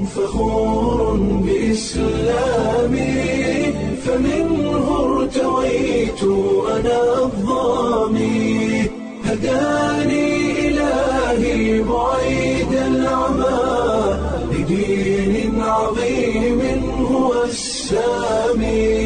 فخور بإسلامي فمنه ارتويت أنا الضامي هداني إلهي بعيد العمى لدين عظيم هو السامي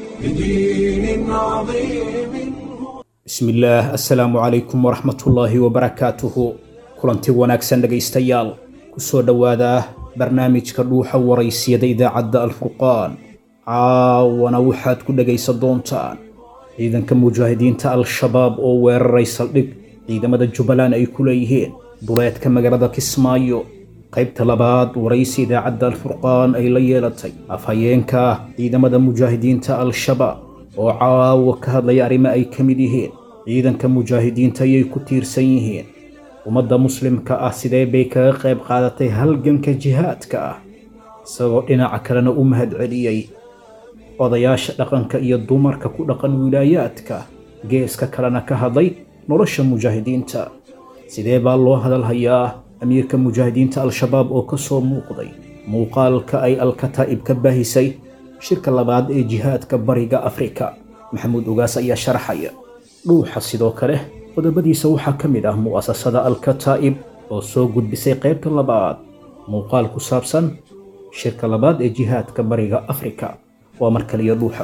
لدين عظيم هو bismillaah assalaamu calaykum waraxmatullaahi wabarakaatuhu kulanti wanaagsan dhegaystayaal kusoo dhowaada barnaamijka dhuuxa waraysiyada idaacadda alfurqaan caawana waxaad ku dhegaysan doontaan ciidanka mujaahidiinta al-shabaab oo weeraray saldhig ciidamada jubbaland ay ku leeyihiin duleedka magaalada kismaayo qaybta labaad waraysi idaacadda alfurqaan ay la yeelatay afhayeenka ciidamada mujaahidiinta al-shabaab oo caawa ka hadlaya arrimo ay ka mid yihiin ciidanka mujaahidiinta ayay ku tiirsan yihiin ummadda muslimka ah sidee bay kaga qayb qaadatay halganka jihaadka ah isagoo dhinaca kalena u mahadceliyey odayaasha dhaqanka iyo dumarka ku dhaqan wilaayaadka geeska kalena ka hadlay nolosha mujaahidiinta sidee baa loo hadalhayaa amiirka mujaahidiinta al-shabaab oo ka soo muuqday muuqaalka ay alkataa'ib ka baahisay shirka labaad ee jihaadka bariga afrika maxamuud ugaas ayaa sharaxaya dhuuxa sidoo kale qodobadiisa waxaa ka mid ah mu'asasada alkataa'ib oo soo gudbisay qaybta labaad muuqaal ku saabsan shirka labaad ee jihaadka bariga afrika waa mar kaliya dhuuxa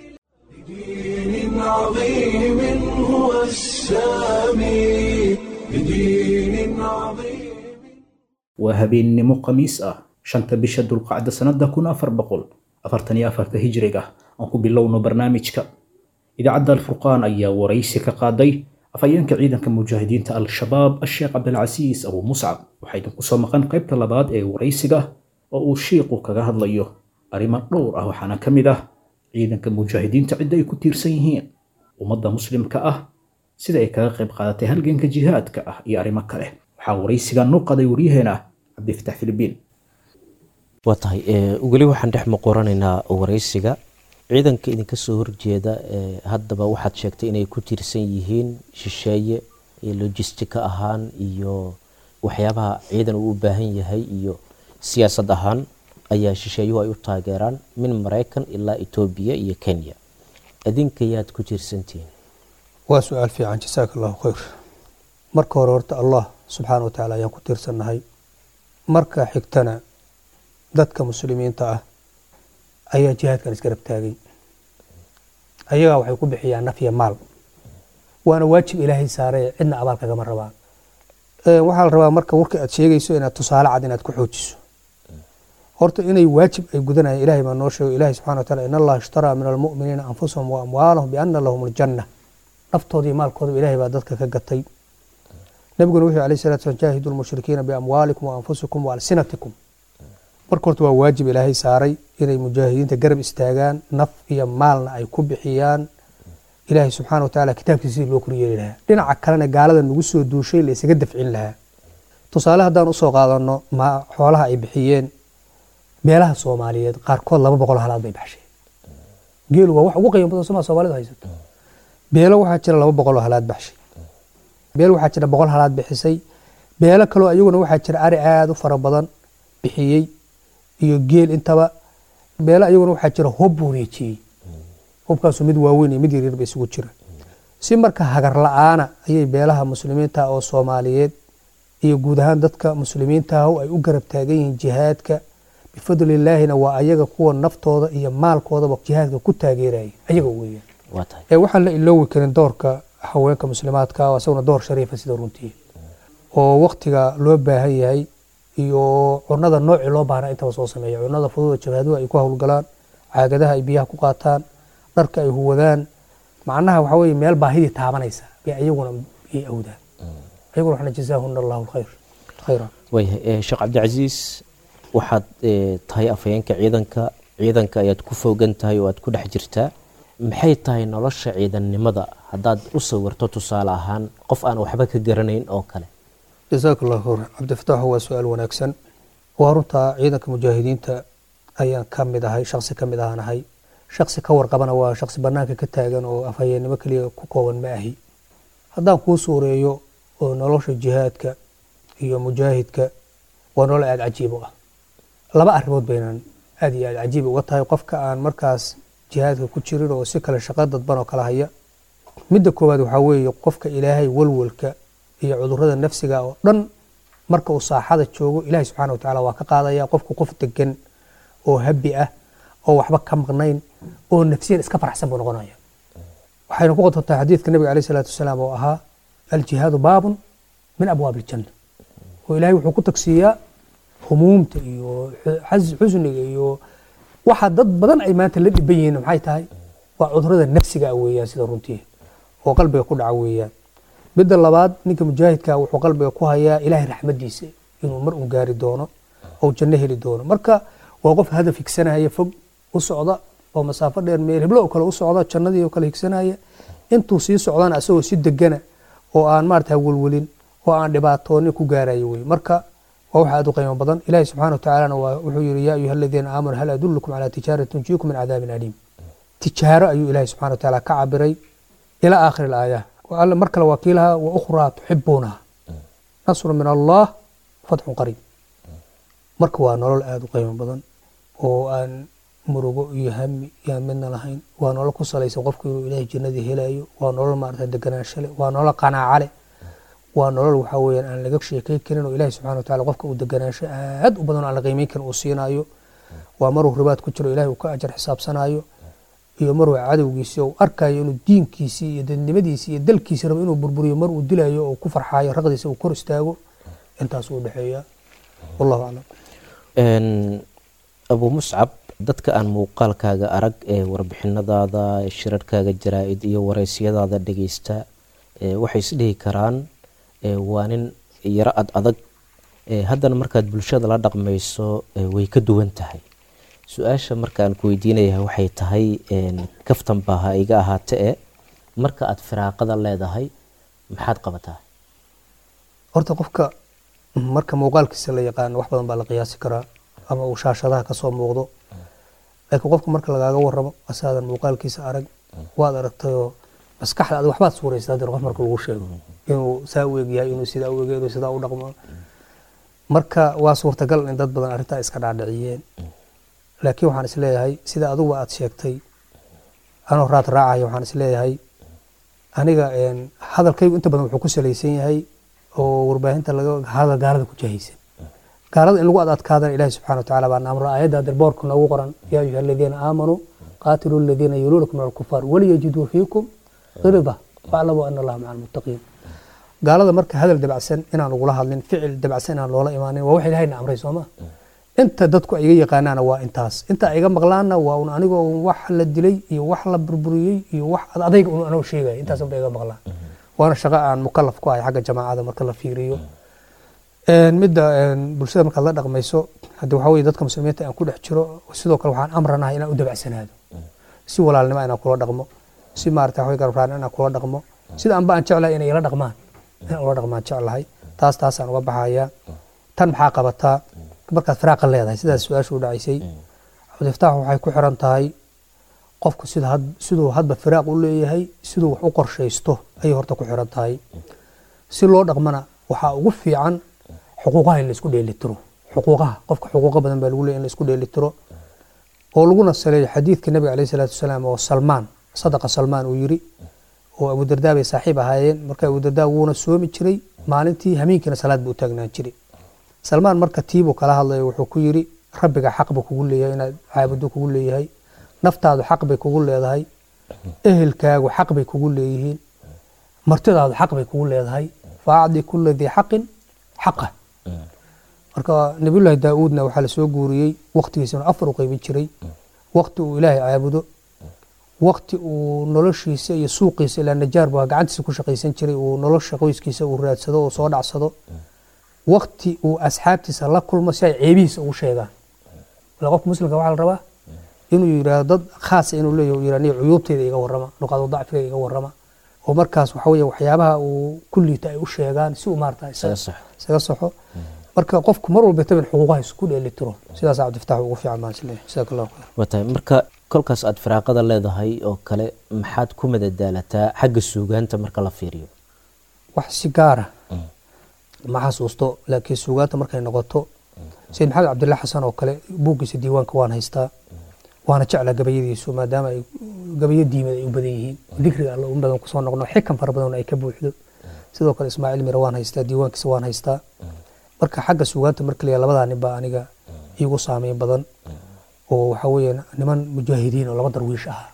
بدين عظيم هو السامي بدين عظيم waa habeennimo khamiis ah shanta bisha dulqacda sannada kun afar boqol afartan iyo afarta hijriga aan ku bilowno barnaamijka idaacadda alfurqaan ayaa waraysi ka qaaday afhayeenka ciidanka mujaahidiinta al-shabaab asheekh cabdilcasiis abu muscab waxaa idinku soo maqan qaybta labaad ee waraysiga oo uu shiiqu kaga hadlayo arrimo dhowr ah waxaana ka mid ah ciidanka mujaahidiinta cidda ay ku tiirsan yihiin ummadda muslimka ah sida ay kaga qayb qaadatay halganka jihaadka ah iyo arrimo kale waxaa waraysiga noo qaday waryaheena cabdifatax filibiin waa tahay weli waxaan dhex muqoranaynaa waraysiga ciidanka idinka soo horjeeda haddaba waxaad sheegtay inay ku tiirsan yihiin shisheeye iyo lojistika ahaan iyo waxyaabaha ciidan uu u baahan yahay iyo siyaasad ahaan ayaa shisheeyuhu ay u taageeraan min maraykan ilaa etoobiya iyo kenya adinka yaad ku tiirsantihiin waa su-aal fiican jasaaka allahu khayr marka hore horta allah subxaana wa tacaala ayaan ku tiirsannahay marka xigtana dadka muslimiinta ah ayaa jihaadkan isgarab taagay ayagaa waxay ku bixiyaan naf iyo maal waana waajib ilaahay saaree cidna abaal kagama rabaan waxaa la rabaa marka warka aad sheegayso inaad tusaale cad inaad ku xoojiso horta inay waajib ay gudanayaan ilahay baa noo sheego ilahi subxana wa taala in allaha ishtaraa min almu'miniina anfusahum wa amwaalahum biana lahum aljanna naftooda iyo maalkoodaba ilahay baa dadka ka gatay nabiguna wuxuu alayh salatu slam jaahidu lmushrikiina biamwaalikum wa anfusikum wa alsinatikum marka horta waa waajib ilaahay saaray inay mujaahidiinta garab istaagaan naf iyo maalna ay ku bixiyaan ilaahay subxaana wa tacaala kitaabkiisa sidii loo koryeeli lahaa dhinaca kalena gaalada nagu soo duushay la isaga dafcin lahaa tusaale haddaan usoo qaadano ma xoolaha ay bixiyeen beelaha soomaaliyeed qaarkood laba boqol halaad bay baxsheen geelu waa wax ugu qiimo badan somaa soomaalidu haysato beelo waxaa jira laba boqol oo halaad baxshay beel waxaa jira boqol halaad bixisay beelo kaloo ayaguna waxaa jira ari aada u fara badan bixiyey iyo geel intaba beelo ayaguna waxaa jira hub wareejiyey hubkaasu mid waaweyn iyo mid yaryar ba isugu jira si marka hagar la-aana ayay beelaha muslimiinta oo soomaaliyeed iyo guud ahaan dadka muslimiintaah ay u garab taagan yihiin jihaadka bifadlillaahina waa ayaga kuwa naftooda iyo maalkoodaba jihaadka ku taageeraya ayaga weeyaan waa tahay ee waxaan la iloowi karin doorka haweenka muslimaadka oo isaguna door shariifa sida runtii oo waktiga loo baahan yahay iyo cunada noocii loo baahna intaba soo sameeya cunada fududa jabhaduhu ay ku howlgalaan caagadaha ay biyaha ku qaataan dharka ay huwadaan macnaha waxa weye meel baahidii taabanaysa bay ayaguna ay awdaan ayaguna waxna jazaahuna allahu alkhayr khayra waayahay sheekh cabdicasiis waxaad tahay afhayeenka ciidanka ciidanka ayaad ku foogan tahay oo aad ku dhex jirtaa maxay tahay nolosha ciidannimada haddaad u sawirto tusaale ahaan qof aan waxba ka garanayn oo kale jasaaka allahu khayr cabdifataxu waa su-aal wanaagsan waa runtaa ciidanka mujaahidiinta ayaan ka mid ahay shaksi ka mid ahaan ahay shaksi ka warqabana waa shaksi banaanka ka taagan oo afhayeennimo keliya ku kooban ma ahi haddaan kuu suureeyo oo nolosha jihaadka iyo mujaahidka waa nolol aada cajiib u ah laba arrimood baynan aad iyo aad cajiib uga tahay qofka aan markaas jihaadka ku jirin oo si kale shaqo dadban oo kala haya midda koowaad waxaa weeye qofka ilaahay walwalka iyo cudurrada nafsiga oo dhan marka uu saaxada joogo ilaahay subxaana watacaala waa ka qaadaya qofku qof degan oo habi ah oo waxba ka maqnayn oo nafsiyan iska faraxsan buu noqonaya waxayna ku qotontaa xadiidka nabiga alayh salaatu wasalaam oo ahaa aljihaadu baabun min abwaab aljanna oo ilaahay wuxuu ku tagsiiyaa humuumta iyo xas- xusniga iyo waxa dad badan ay maanta la dhiban yihiin maxay tahay waa cudurada nafsiga ah weeyaan sida runtii oo qalbiga ku dhaca weeyaan midda labaad ninka mujaahidka wuxuu qalbiga ku hayaa ilaahay raxmadiisa inuu mar un gaari doono oo janno heli doono marka waa qof hadaf higsanaya fog u socda oo masaafo dheer meel heblo oo kale u socda jannadii oo kale higsanaya intuu sii socdana asagoo si degana oo aan maarata welwelin oo aan dhibaatoonin ku gaarayo wey marka waa wax aad u qiimo badan ilaahi subxaana watacaalana waa wuxuu yihi yaa ayuha aladiina aamanuu hal adullukum calaa tijaaratin tunjiikum min cadaabin aliim tijaaro ayuu ilaahi subxana watacaala ka cabiray ilaa aakhiri alaaya alle mar kale waa kii lahaa wa ukhraa tuxibuunaha nasru min allah fatxun qariib marka waa nolol aada u qiimo badan oo aan murugo iyo hami yaan midna lahayn waa nolol ku salaysan qofku inuu ilaahay jannadii helayo waa nolol maarata deganaansho leh waa nolol qanaaco leh waa nolol waxaa weeyaan aan laga sheekay karin oo ilaahay subxana wataala qofka uu deganaansho aad u badan oo aan la qiimeyn karin uu siinayo waa maruu ribaad ku jiro ilahay uu ka ajar xisaabsanayo iyo maruu cadowgiisi uu arkayo inuu diinkiisii iyo dadnimadiisii iyo dalkiisi rabo inuu burburiyo mar uu dilayo oo ku farxaayo raqdiisa uu kor istaago intaas uu dhexeeya wallahu aclam abu muscab dadka aan muuqaalkaaga arag ee warbixinadaada shirarkaaga jaraa-id iyo wareysyadaada dhegeysta waxay isdhihi karaan waa nin yaro ad adag haddana markaad bulshada la dhaqmayso way ka duwan tahay su-aasha markaan ku weydiinaya waxay tahay kaftan baa ha iga ahaate e marka aad firaaqada leedahay maxaad qabataa horta qofka marka muuqaalkiisa la yaqaano wax badan baa la qiyaasi karaa ama uu shaashadaha kasoo muuqdo laakiin qofka marka lagaaga waramo asaadan muuqaalkiisa arag waad aragtayoo maskaxda ad waxbaad suuraysa haddana qof marka lagu sheego inuu saa u egyahay inuu sidaa u egyahay inuu sidaa u dhaqmo marka waa suurtagal in dad badan arrintaa iska dhaadhiciyeen laakiin waxaan isleeyahay sida aduguba aad sheegtay anoo raad raacaya waxaan isleeyahay aniga hadalkaygu inta badan wuxuu ku salaysan yahay oo warbaahinta laga hadal gaalada ku jahaysan gaalada in lagu ad adkaadana ilahi subxana watacala baa naamro aayadda hadir boorka noogu qoran yaa ayuha aladiina aamanuu qaatiluu aladiina yuluunakum min alkufaar waliyajiduu fiikum qilida waclamuu ana allaha maca almuttaqiin gaalada marka hadal dabacsan inaan ugula hadlin ficil dabacsan inaan loola imaanin waa wax ilahayna amray sooma inta dadku ay iga yaqaanaana waa intaas inta ay iga maqlaanna waa un anigoo wax la dilay iyo wax la burburiyey iyo wax adayga un anoo sheegaya intaas unba iga maqlaan waana shaqo aan mukalaf ku ahay xagga jamaacada marka la fiiriyo midda bulshada markaad la dhaqmayso haddi waxaa weye dadka muslimiinta aan ku dhex jiro sidoo kale waxaan amranahay inaan u dabacsanaado si walaalnimo inaan kula dhaqmo si maarata waxay garbraan inaan kula dhaqmo sida anba aan jeclahay inay ila dhaqmaan inaan ula dhaqmaan jeclahay taas taasaan uga baxayaa tan maxaa qabataa markaad firaaqa leedahay sidaas su-aashu u dhacaysay cabdiftaax waxay ku xiran tahay qofku sida siduu hadba firaaq u leeyahay siduu wax u qorshaysto ayay horta ku xiran tahay si loo dhaqmana waxaa ugu fiican xuquuqaha in laisku dheelitiro xuquuqaha qofka xuquuqa badan baa lagu leeyahy in laisku dheelitiro oo laguna saleeyo xadiidka nabiga alayh salaatu wasalaam oo salmaan sadaqa salmaan uu yiri oo abudardaa bay saaxiib ahaayeen marka abudardaa wuuna soomi jiray maalintii hamiinkiina salaad buu u taagnaan jiray salmaan marka tiibuu kala hadlayo wuxuu ku yiri rabbiga xaq buu kugu leeyahay inaad caabudo kugu leeyahay naftaadu xaq bay kugu leedahay ehelkaagu xaq bay kugu leeyihiin martidaadu xaq bay kugu leedahay faacdi kula dii xaqin xaqa marka nabiyullaahi daa-uudna waxaa lasoo guuriyey waktigiisana afar u qeybin jiray wakti uu ilaahay caabudo wakti uu noloshiisa iyo suuqiisa ilaa najaar buu gacantiisa ku shaqaysan jiray uu nolosha qoyskiisa uu raadsado oo soo dhacsado wakti uu asxaabtiisa la kulmo si ay ceebihiisa ugu sheegaan ila qofka muslimka waxaa la rabaa inuu yidhaahdo dad khaasa inuu leeyahy uu yidhahdo cuyuubteyda iga warrama nuqaado dacfiga iga warrama oo markaas waxa weeye waxyaabaha uu ku liito ay u sheegaan si uu maarata isaga saxo marka qofku mar walba taban xuquuqaha isku dheelitiro sidaas cabdifataax ugu fiican baan isleeyahay jazaak allahu khayr waa tahay marka kolkaas aad firaaqada leedahay oo kale maxaad ku madadaalataa xagga suugaanta marka la fiiriyo wax si gaara ma xasuusto laakiin suugaanta markay noqoto sayid maxamed cabdillah xasan oo kale buuggiisa diiwaanka waan haystaa waana jeclaa gabayadiisu maadaama ay gabayo diimad ay u badan yihiin dikriga alla u badan kusoo noqno xikan fara badan ay ka buuxdo sidoo kale ismaaciil mire waan haystaa diiwaankiisa waan haystaa marka xagga sugaanta marka la labadaa nin baa aniga iigu saameyn badan oo waxa weeye niman mujaahidiin oo laba darwiish ah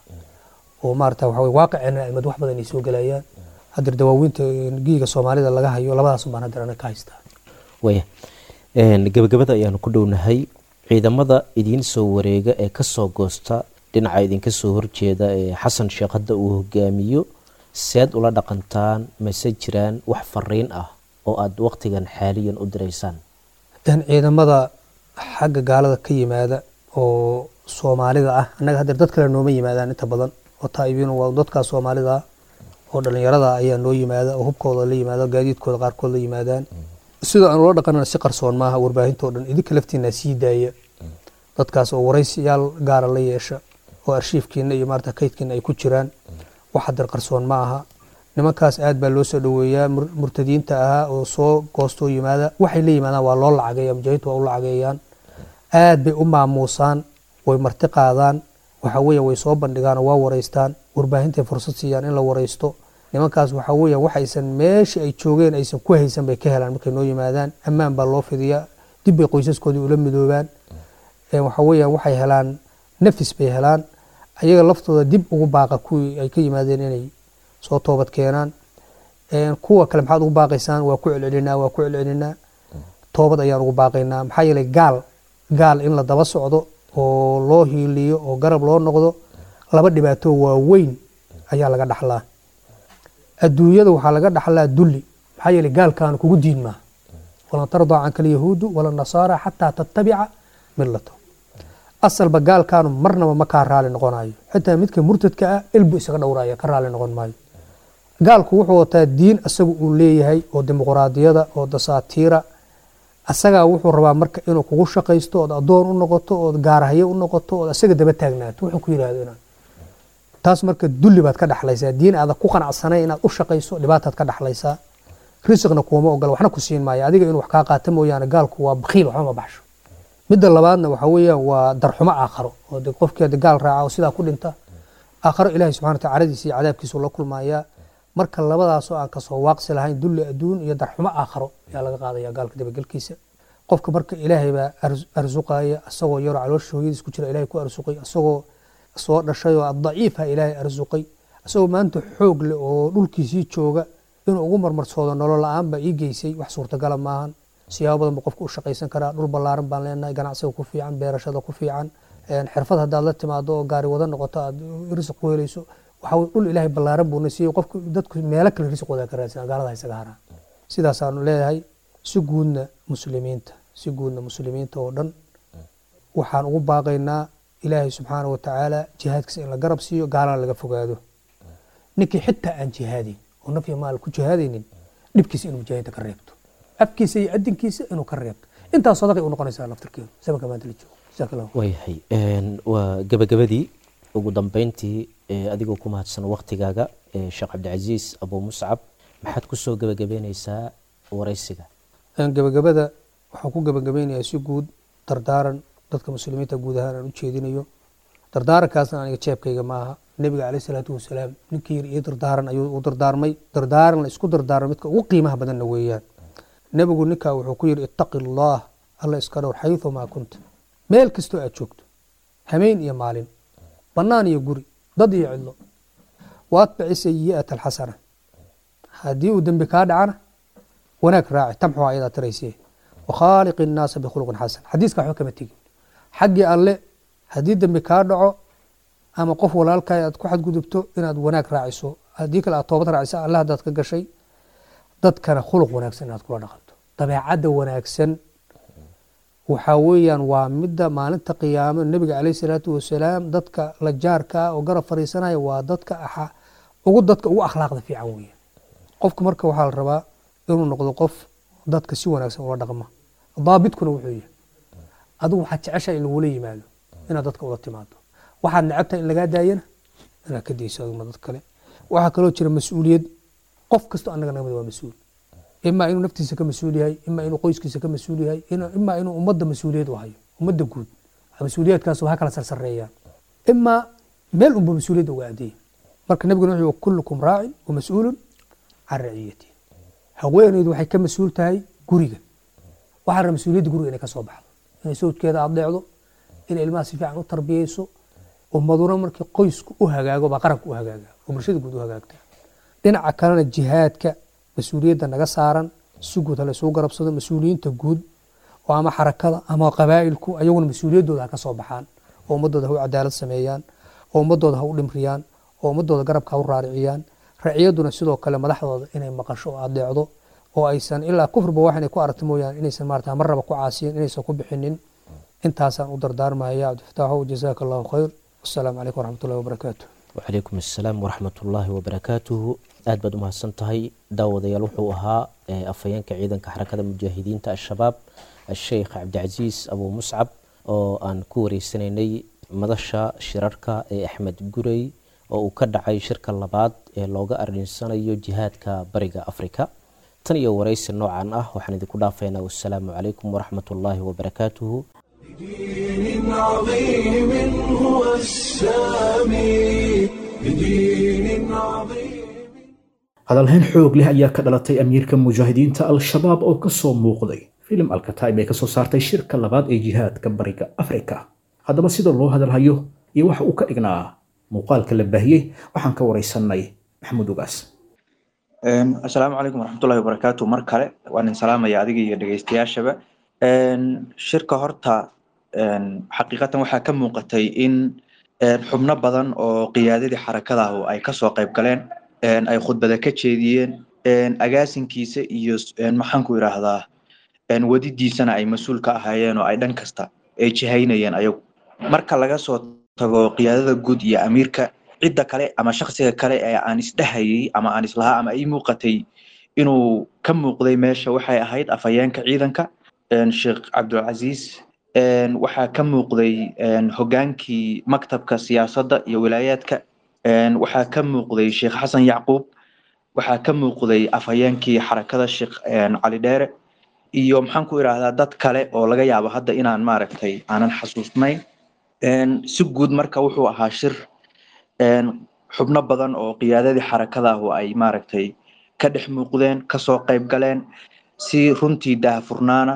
oo maarata waxa weye waaqicina imad wax badan ay soo gelayaan haddar dawaawiinta giiga soomaalida laga hayo labadaas baan haddar aniga ka haystaa waya gabagabada ayaanu ku dhownahay ciidamada idiin soo wareega ee kasoo goosta dhinaca idinka soo horjeeda ee xasan sheekh hadda uu hogaamiyo seed ula dhaqantaan mase jiraan wax fariin ah oo aada waqtigan xaaliyan u diraysaan ciidamada xagga gaalada ka yimaada oo soomaalida ah annaga hadeer dad kale nooma yimaadaan inta badan oo taa'ibiin waa dadkaa soomaalida ah oo dhallinyarada ayaa noo yimaada oo hubkooda la yimaada gaadiidkooda qaarkood la yimaadaan sida aan ula dhaqanana si qarsoon maaha warbaahintao dhan idinka laftiina sii daaya dadkaas oo waraysiyaal gaara la yeesha oo arshiifkiina iyo maarata kaydkiina ay ku jiraan wax hadeer qarsoon ma aha nimankaas aad baa loo soo dhoweeyaa murtadiinta ahaa oo soo goostoo yimaada waxay la yimaadaan waa loo lacageeya mujaahiintu waa u lacageeyaan aad bay u maamuusaan way marti qaadaan waxa weeye way soo bandhigaan oo waa waraystaan warbaahintay fursad siiyaan in la waraysto nimankaas waxa weeye waxaysan meesha ay joogeen aysan ku haysan bay ka helaan markay noo yimaadaan ammaan baa loo fidiyaa dib bay qoysaskoodii ula midoobaan waxa weeye waxay helaan nafis bay helaan ayaga laftooda dib ugu baaqa kuwii ay ka yimaadeen inay soo toobad keenaan kuwa kale maxaad ugu baaqaysaan waa ku celcelinaa waa ku celcelinaa toobad ayaan ugu baaqaynaa maxaa yeelay gaal gaal in la daba socdo oo loo hiiliyo oo garab loo noqdo laba dhibaato waaweyn ayaa laga dhaxlaa adduunyada waxaa laga dhaxlaa dulli maxaa yeelay gaalkaanu kugu diin maaha walan tardaa canka alyahuudu wala nasaara xataa tattabica millato asalba gaalkaanu marnaba ma kaa raali noqonayo xitaa midka murtadka ah ilbu isaga dhowraya ka raali noqon maayo gaalku wuxuu wataa diin asaga uu leeyahay oo dimuqraadiyada oo dasaatiira asagaa wuxuu rabaa marka inuu kugu shaqaysto ood addoon u noqoto ood gaarahyo u noqoto ood asaga daba taagnaato wuxuu ku yidhahdo inaan taas marka dulli baad ka dhaxlaysaa diin aada ku qanacsanay inaad u shaqayso dhibaataad ka dhaxlaysaa risiqna kuuma ogola waxna ku siin maayo adiga inuu wax kaa qaato mooyaane gaalku waa bakhiil waxba ma baxsho midda labaadna waxa weeyaan waa darxumo aakharo oo de qofkii hadda gaal raaca oo sidaa ku dhinta aakharo ilaahay subxana wataala caradiisa iyo cadaabkiisu la kulmayaa marka labadaasoo aan kasoo waaqsi lahayn dulli adduun iyo darxumo aakharo ayaa laga qaadaya gaalka dabagelkiisa qofka marka ilaahay baa arsuqaya asagoo yaroo caloosha hooyadiis ku jira ilahay ku arsuqay asagoo soo dhashay oo daciifa ilaahay arsuqay asagoo maanta xoog leh oo dhulkiisii jooga inuu ugu marmarsoodo nolol la-aan baa ii geysay wax suurtagala maahan siyaabo badan buu qofka u shaqaysan karaa dhul ballaaran baan leenahay ganacsiga ku fiican beerashada ku fiican xirfad haddaad la timaado oo gaari wada noqoto aad risiq ku helayso waxa dhul ilaahay ballaaran buuna siiyey qofka dadku meelo kale risiqooda ka raadsan gaalada isaga haraa sidaasaanu leeyahay si guudna muslimiinta si guudna muslimiinta oo dhan waxaan ugu baaqaynaa ilaahay subxaana wa tacaala jihaadkiisa in la garab siiyo gaalana laga fogaado ninkii xitaa aan jihaadayn oo nafya maal ku jihaadaynin dhibkiisa inuu mujaahidiinta ka reebto afkiisa iyo adinkiisa inuu ka reebto intaas sadaqay u noqonaysaa laftirkeedu sabanka maanta la joogo jazaak allah waayahay waa gabagabadii ugu dambeyntii adigoo ku mahadsan waktigaaga sheekh cabdicasiis abu muscab maxaad kusoo gabagabeyneysaa waraysiga gabagabada waxaan ku gabagabeynayaa si guud dardaaran dadka muslimiinta guud ahaan aan u jeedinayo dardaarankaasna aniga jeebkayga ma aha nebiga caleyh isalaatu wasalaam ninkii yar iyo dardaaran ayuu u dardaarmay dardaaran la isku dardaarmay midka ugu qiimaha badanna weeyaan nebigu ninkaa wuxuu ku yidhi ittaqi allah alla iska dhowr xayثu maa kunta meel kastoo aad joogto hameen iyo maalin bannaan iyo guri dad iyo cidlo waatbici sayi'ata alxasana haddii uu dembi kaa dhacana wanaag raaci tamxu ayadaa tiraysee wakhaaliqi innaasa bikhuluqin xasan xadiiska waxba kama tegin xaggii alle haddii dembi kaa dhaco ama qof walaalkaa aad ku xadgudubto inaad wanaag raaciso haddii kale aad toobad raacisa alle haddaad ka gashay dadkana khuluq wanaagsan inaad kula dhaqanto dabeecadda wanaagsan waxaa weeyaan waa midda maalinta qiyaamo nebiga caleyh salaatu wasalaam dadka la jaarka ah oo garab fariisanaya waa dadka aha ugu dadka ugu akhlaaqda fiican weeyaan qofka marka waxaa la rabaa inuu noqdo qof dadka si wanaagsan ula dhaqma daabitkuna wuxuu yahay adigu waxaad jeceshaha in lagula yimaado inaad dadka ula timaado waxaad necabtahay in lagaa daayana inaad ka dayso adugna dad kale waxaa kaloo jira mas-uuliyad qof kasto annaga nagamid waa mas-uul imaa inuu naftiisa ka mas-uul yahay imaa inuu qoyskiisa ka mas-uul yahay imaa inuu ummadda mas-uuliyad u hayo ummadda guud mas-uuliyaadkaas ha kala sarsareeyaan imaa meel unba mas-uuliyadda uga adeeya marka nabiguna wuxuu kullukum raacin wa mas-uulun can raciyati haweeneydu waxay ka mas-uul tahay guriga waxaa raba mas-uuliyadda guriga inay ka soo baxdo inay sawjkeeda adeecdo inay ilmaha si fiican u tarbiyeyso ummaduna markii qoysku u hagaago baa qaranka u hagaaga oo bulshada guud u hagaagta dhinaca kalena jihaadka mas-uuliyadda naga saaran si guud hala isugu garabsado mas-uuliyiinta guud oo ama xarakada ama qabaa'ilku ayaguna mas-uuliyaddooda ha ka soo baxaan oo ummadooda ha u cadaalad sameeyaan oo ummadooda ha u dhimriyaan oo ummadooda garabka ha u raariciyaan raciyaduna sidoo kale madaxdooda inay maqasho oo adeecdo oo aysan ilaa kufrba wax inay ku aragto mooyaan inaysan maarata marraba ku caasiyin inaysan ku bixinin intaasaan u dardaarmaya cabdifataaxow jazaaka allahu khayr wasalaamu calaykum waraxmatullahi wabarakaatu wacalaykum assalaam waraxmatullaahi wabarakaatuhu aad baad u mahadsan tahay daawadayaal wuxuu ahaa afhayeenka ciidanka xarakada mujaahidiinta al-shabaab asheykh cabdicasiis abuu muscab oo aan ku wareysanaynay madasha shirarka ee axmed gurey oo uu ka dhacay shirka labaad ee looga arinsanayo jihaadka bariga afrika tan iyo waraysi noocan ah waxaan idinku dhaafaynaa wassalaamu calaykum waraxmatullaahi wabarakaatuhu بدين عظيم هو السامي بدين عظيم hadalhayn xoog leh ayaa ka dhalatay amiirka mujaahidiinta al-shabaab oo ka soo muuqday filim alkataib ee kasoo saartay shirka labaad ee jihaadka bariga afrika haddaba sida loo hadalhayo iyo waxa uu ka dhignaa muuqaalka la baahiyey waxaan ka waraysanay maxamuud ugaas asalaamu calaykum waraxmatullahi wabarakaatu mar kale waan idin salaamaya adiga iyo dhegeystayaashaba shirka horta xaqiiqatan waxaa ka muuqatay in xubno badan oo qiyaadadii xarakadahu ay kasoo qayb galeen ay khudbada ka jeediyeen agaasinkiisa iyo maxaanku idhaahdaa wadidiisana ay mas-uul ka ahaayeen oo ay dhan kasta ay jihaynayeen ayagu marka laga soo tago qiyaadada guud iyo amiirka cidda kale ama shaksiga kale ee aan isdhehayay ama aan islahaa ama ii muuqatay inuu ka muuqday meesha waxay ahayd afhayeenka ciidanka sheekh cabdulcasiis waxaa ka muuqday hogaankii maktabka siyaasadda iyo wilaayaadka waxaa ka muuqday sheekh xasan yacquub waxaa ka muuqday afhayeenkii xarakada sheekh cali dheere iyo maxaan ku idhaahdaa dad kale oo laga yaabo hadda inaan maaragtay aanan xasuusnayn si guud marka wuxuu ahaa shir xubno badan oo qiyaadadii xarakadahu ay maaragtay ka dhex muuqdeen kasoo qayb galeen si runtii daahfurnaana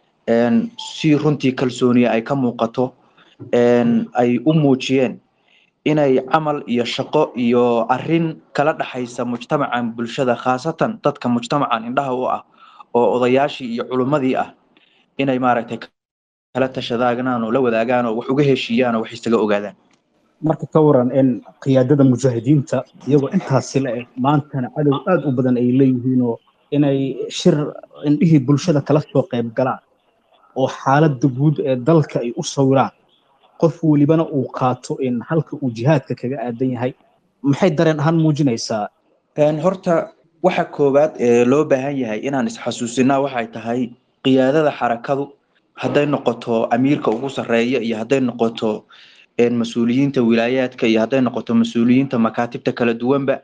si runtii kalsooniya ay ka muuqato ay u muujiyeen inay camal iyo shaqo iyo arin kala dhaxaysa mujtamacan bulshada khaasatan dadka mujtamacan indhaha u ah oo odayaashii iyo culummadii ah inay maaragtay kala tashadaagnaan oo la wadaagaan oo wax uga heshiiyaan oo wax isaga ogaadaan marka ka waran in qiyaadada mujaahidiinta iyagoo intaasi la eg maantana cadow aad u badan ay leeyihiinoo inay shir indhihii bulshada kala soo qayb galaan oo xaaladda guud ee dalka ay u sawiraan qof welibana uu qaato in halka uu jihaadka kaga aadan yahay maxay dareen ahaan muujinaysaa horta waxa koowaad ee loo baahan yahay inaan isxasuusinaa waxay tahay qiyaadada xarakadu hadday noqoto amiirka ugu sarreeya iyo hadday noqoto mas-uuliyiinta wilaayaadka iyo hadday noqoto mas-uuliyiinta makaatibta kala duwanba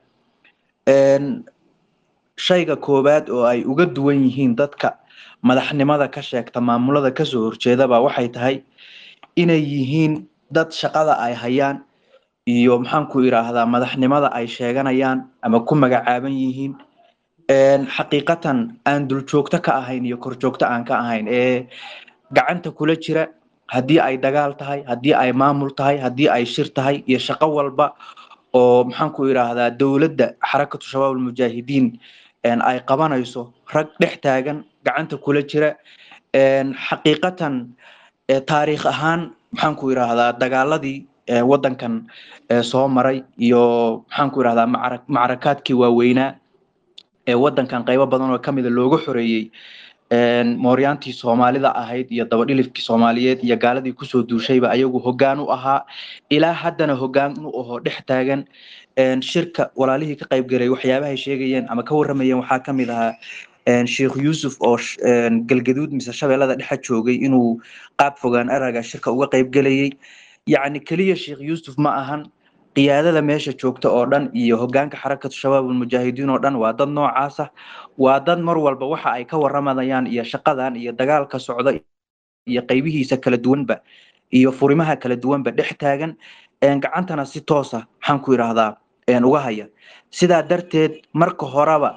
shayga koowaad oo ay uga duwan yihiin dadka madaxnimada ka sheegta maamulada kasoo horjeedaba waxay tahay inay yihiin dad shaqada ay hayaan iyo maxaanku idhaahdaa madaxnimada ay sheeganayaan ama ku magacaaban yihiin xaqiiqatan aan duljoogto ka ahayn iyo korjoogto aan ka ahayn ee gacanta kula jira haddii ay dagaal tahay haddii ay maamul tahay haddii ay shir tahay iyo shaqo walba oo maxaanku idhaahdaa dowladda xarakatu shabaab almujaahidiin ay qabanayso rag dhex taagan gacanta kula jira xaqiiqatan taariikh ahaan maxaanku idhaahdaa dagaaladii waddankan soo maray iyo maxaanku idhahdaa macrakaadkii waaweynaa ee waddankan qaybo badan oo kamida looga xoreeyey mooryaantii soomaalida ahayd iyo dabadhilifkii soomaaliyeed iyo gaaladii kusoo duushayba ayagu hoggaan u ahaa ilaa haddana hoggaan u aho dhex taagan shirka walaalihii ka qayb galay waxyaabahay sheegayeen ama ka warramayeen waxaa ka mid ahaa sheekh yuusuf oo galgaduud mise shabeellada dhexa joogay inuu qaab fogaan araga shirka uga qayb gelayey yacni keliya sheekh yuusuf ma ahan qiyaadada meesha joogta oo dhan iyo hogaanka xarakatu shabaab ulmujaahidiin oo dhan waa dad noocaasa waa dad mar walba waxa ay ka waramayaan iyo shaqadan iyo dagaalka socda iyo qaybihiisa kala duwanba iyo furimaha kala duwanba dhex taagan gacantana si toosa maxaan ku idhaahdaa uga haya sidaa darteed marka horeba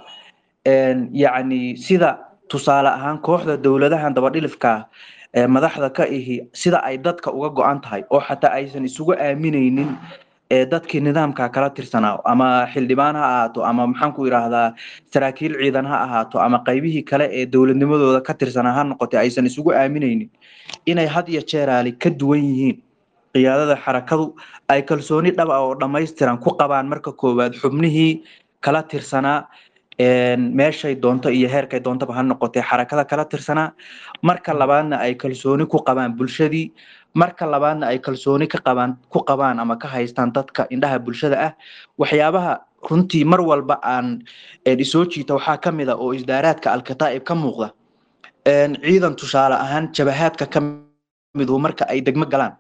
yacni sida tusaale ahaan kooxda dowladahan dabadhilifka madaxda ka ihi sida ay dadka uga go-an tahay oo xataa aysan isugu aaminaynin dadkii nidaamka kala tirsanaa ama xildhibaan ha ahaato ama maxaan ku idhaahdaa saraakiil ciidan ha ahaato ama qaybihii kale ee dowladnimadooda ka tirsanaa ha noqotay aysan isugu aaminaynin inay had iyo jeeraali ka duwan yihiin qiyaadada xarakadu ay kalsooni dhab ah oo dhammaystiran ku qabaan marka koowaad xubnihii kala tirsanaa meeshay doonto iyo heerkay doontaba ha noqotee xarakada kala tirsanaa marka labaadna ay kalsooni ku qabaan bulshadii marka labaadna ay kalsooni ka qabaan ku qabaan ama ka haystaan dadka indhaha bulshada ah waxyaabaha runtii mar walba aan isoo jiita waxaa ka mid a oo isdaaraadka alkataa'ib ka muuqda ciidan tusaale ahaan jabahaadka ka midu marka ay degmo galaan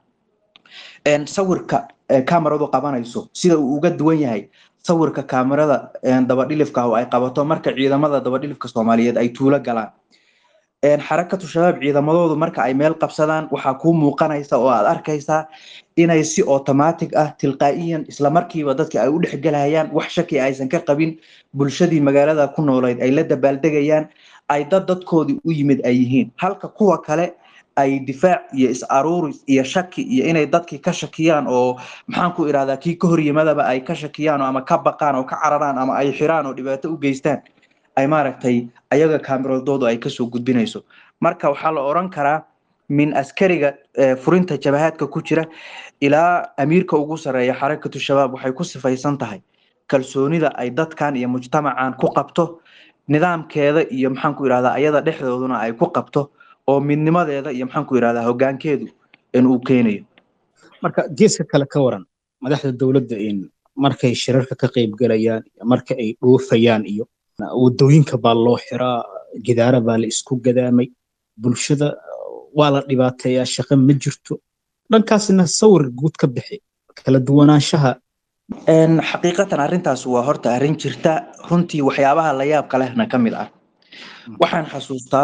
sawirka kamaradu qabanayso sida uu uga duwan yahay sawirka kamerada dabadhilifka oo ay qabato marka ciidamada dabadhilifka soomaaliyeed ay tuulo galaan xarakatu shabaab ciidamadoodu marka ay meel qabsadaan waxaa kuu muuqanaysa oo aad arkaysaa inay si automatic ah tilqaa'iyan islamarkiiba dadki ay u dhexgelayaan wax shaki aysan ka qabin bulshadii magaalada ku noolayd ay la dabaaldegayaan ay dad dadkoodii u yimid ay yihiin halka kuwa kale ay difaac iyo is-aruuris iyo shaki iyo inay dadkii ka shakiyaan oo maxaan ku idhahdaa kii ka horyimadaba ay ka shakiyaan ama ka baqaan oo ka cararaan ama ay xiraan oo dhibaato u geystaan ay maaragtay ayaga kaameradoodu ay kasoo gudbinayso marka waxaa la oran karaa min askariga furinta jabahaadka ku jira ilaa amiirka ugu sareeya xarakatu shabaab waxay ku sifaysan tahay kalsoonida ay dadkan iyo mujtamacan ku qabto nidaamkeeda iyo maxaan ku idhahdaa ayada dhexdooduna ay ku qabto oo midnimadeeda iyo maxaan ku idhahdaa hoggaankeedu in uu keenayo marka geeska kale ka waran madaxda dowladda in markay shirarka ka qayb galayaan marka ay dhoofayaan iyo wadooyinka baa loo xiraa gidaara baa la isku gadaamay bulshada waa la dhibaateeyaa shaqo ma jirto dhankaasna sawir guud ka bixi kala duwanaanshaha xaqiiqatan arrintaas waa horta arrin jirta runtii waxyaabaha la yaabka lehna ka mid ah waxaan xasuustaa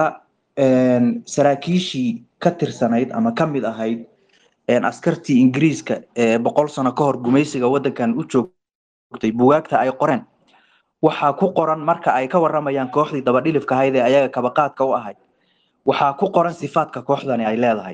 saraakiishii ka tirsanayd ama ka mid ahayd askartii ingiriiska ee boqol sano ka hor gumaysiga waddankan u joogtay bugaagta ay qoreen waxaa ku qoran marka ay ka waramayaan kooxdii dabadhilifka ahayd ee ayaga kabaqaadka u ahayd waxaa ku qoran sifaadka kooxdani ay leedahay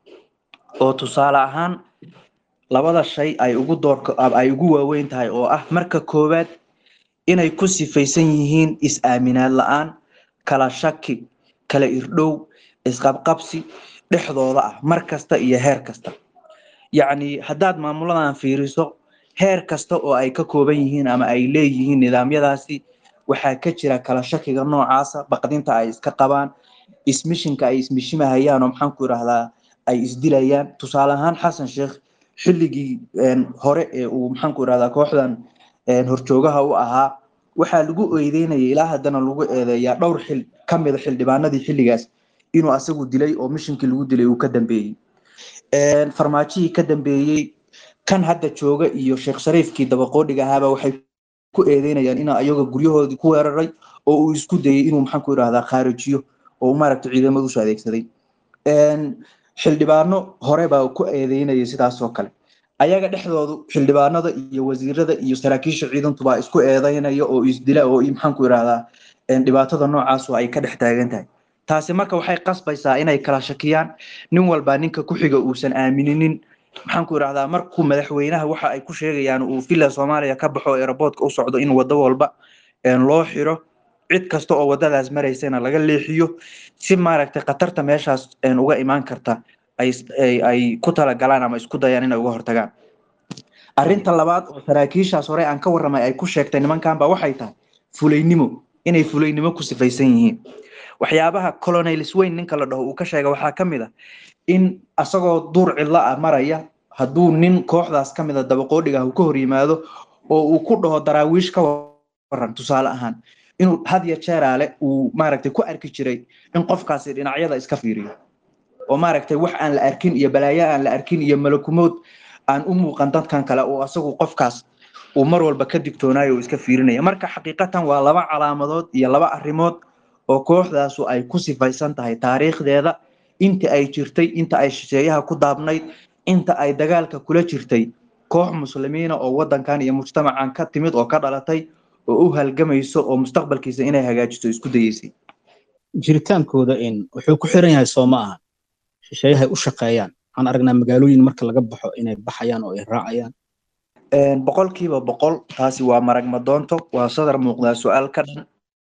oo tusaale ahaan labada shay ay ugu doorka ay ugu waaweyn tahay oo ah marka koowaad inay ku sifaysan yihiin is-aaminaad la-aan kala shaki kala irdhow isqabqabsi dhexdooda ah mar kasta iyo heer kasta yacni haddaad maamuladan fiiriso heer kasta oo ay ka kooban yihiin ama ay leeyihiin nidaamyadaasi waxaa ka jira kala shakiga noocaasa baqdinta ay iska qabaan ismishinka ay ismishimahayaan oo maxaan ku idhahdaa ay isdilayaan tusaale ahaan xasan sheekh xilligii hore ee uu maxaan ku idhahdaa kooxdan horjoogaha u ahaa waxaa lagu eedeynaya ilaa haddana lagu eedeeyaa dhowr xil ka mida xildhibaanadii xilligaas inuu asagu dilay oo mishinkii lagu dilay uu ka dambeeyey farmaajihii ka dambeeyey kan hadda jooga iyo sheekh shariifkii dabaqoodhiga ahaaba waxay ku eedeynayaan inuu ayaga guryahoodii ku weeraray oo uu isku dayay inuu maxaan ku idhahdaa khaarijiyo oo uu maaragtay ciidamada usoo adeegsaday xildhibaano hore baa ku eedeynayay sidaas oo kale ayaga dhexdoodu xildhibaanada iyo wasiirada iyo saraakiisha ciidantubaa isku eedeynaya oo isdila oo maxaan ku idhahdaa dhibaatada noocaasu ay ka dhex taagan tahay taasi marka waxay qasbaysaa inay kala shakiyaan nin walbaa ninka ku xiga uusan aamininin maxaan ku idhahdaa markuu madaxweynaha waxa ay ku sheegayaan uu villa soomaaliya ka baxo aeroboortka u socdo in wado walba loo xiro cid kasta oo wadadaas maraysana laga leexiyo si maaragtay khatarta meeshaas uga imaan karta ay ku talagalaan ama isku dayaan inay uga hortagaan arrinta labaad oo saraakiishaas hore aan ka warramay ay ku sheegtay nimankan ba waxay tahay fulaynimo inay fulaynimo ku sifaysan yihiin waxyaabaha colonels weyn ninka la dhaho uu ka sheega waxaa ka mid a in asagoo duur cidlo ah maraya hadduu nin kooxdaas ka mid a dabaqoodhiga ah uu ka hor yimaado oo uu ku dhaho daraawiish ka waran tusaale ahaan inuu had iyo jeeraale uu maaragtay ku arki jiray in qofkaasi dhinacyada iska fiiriyo oo maaragtay wax aan la arkin iyo balaayo aan la arkin iyo malakumood aan u muuqan dadkan kale oo asagu qofkaas uu mar walba ka digtoonaayo oo iska fiirinaya marka xaqiiqatan waa laba calaamadood iyo laba arrimood oo kooxdaasu ay ku sifaysan tahay taariikhdeeda inta ay jirtay inta ay shisheeyaha ku daabnayd inta ay dagaalka kula jirtay koox muslimiina oo wadankan iyo mujtamacan ka timid oo ka dhalatay oo u halgamayso oo mustaqbalkiisa inay hagaajiso isku dayeysay jiritaankooda in wuxuu ku xiran yahay soo ma aha shisheeyahay u shaqeeyaan waxaan aragnaa magaalooyin marka laga baxo inay baxayaan oo ay raacayaan boqolkiiba boqol taasi waa marag madoonto waa sadar muuqdaa su-aal ka dhan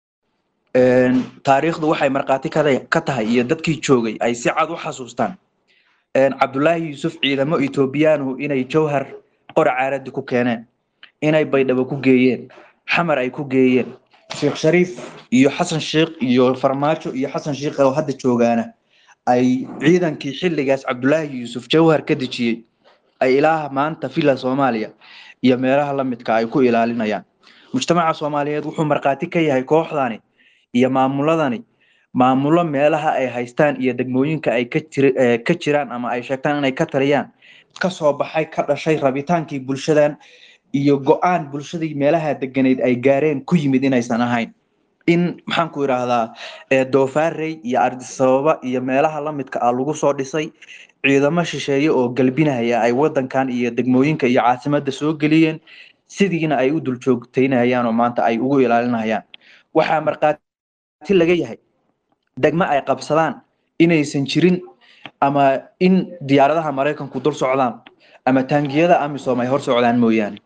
taariikhdu waxay markhaati ka tahay iyo dadkii joogay ay si cad u xasuustaan cabdullaahi yuusuf ciidamo ethoobiyaanhu inay jawhar qora caaradi ku keeneen inay baydhabo ku geeyeen xamar ay ku geeyeen sheekh shariif iyo xasan sheikh iyo farmaajo iyo xasan sheikh oo hadda joogaana ay ciidankii xilligaas cabdullaahi yuusuf jawhar ka dejiyey ay ilaaha maanta villa soomaaliya iyo meelaha lamidka ay ku ilaalinayaan mujtamaca soomaaliyeed wuxuu markhaati ka yahay kooxdani iyo maamuladani maamulo meelaha ay haystaan iyo degmooyinka ay ka jiraan ama ay sheegtaan inay ka taliyaan kasoo baxay ka dhashay rabitaankii bulshadan iyo go-aan bulshadii meelaha deganeyd ay gaareen ku yimid inaysan ahayn in maxaan ku idhaahdaa doofaarey iyo ardisababa iyo meelaha lamidka ah lagu soo dhisay ciidamo shisheeye oo galbinaya ay wadankan iyo degmooyinka iyo caasimadda soo geliyeen sidiina ay u duljoogtaynayaan oo maanta ay ugu ilaalinayaan waxaa markhaati laga yahay degmo ay qabsadaan inaysan jirin ama in diyaaradaha maraykanku dul socdaan ama taangiyada amisom ay hor socdaan mooyaane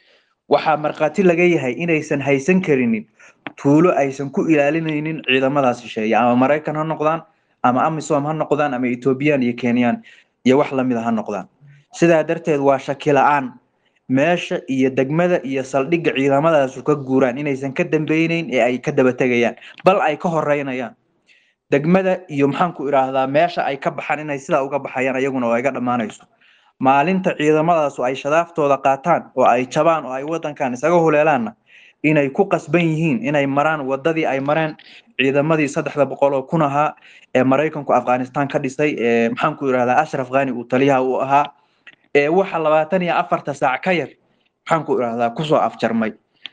waxaa markhaati laga yahay inaysan haysan karinin tuulo aysan ku ilaalinaynin ciidamadaas shisheeye ama maraykan ha noqdaan ama amisom ha noqdaan ama ethoobiyan iyo kenyaan iyo wax lamida ha noqdaan sidaa darteed waa shaki la-aan meesha iyo degmada iyo saldhigga ciidamadaasu ka guuraan inaysan ka dambeyneyn ee ay ka daba tegayaan bal ay ka horeynayaan degmada iyo maxaanku idhaahdaa meesha ay ka baxaan inay sidaa uga baxayaan ayaguna oo iga dhammaanayso maalinta ciidamadaasu ay shadaaftooda qaataan oo ay jabaan oo ay wadankan isaga huleelaanna inay ku qasban yihiin inay maraan wadadii ay mareen ciidamadii saddexda boqol oo kun ahaa ee maraykanku afghanistan ka dhisay ee maxaanku idhahdaa ashraf khani uu taliyaha u ahaa ee waxa labaatan iyo afarta saac ka yar maxaanku idhahdaa kusoo afjarmay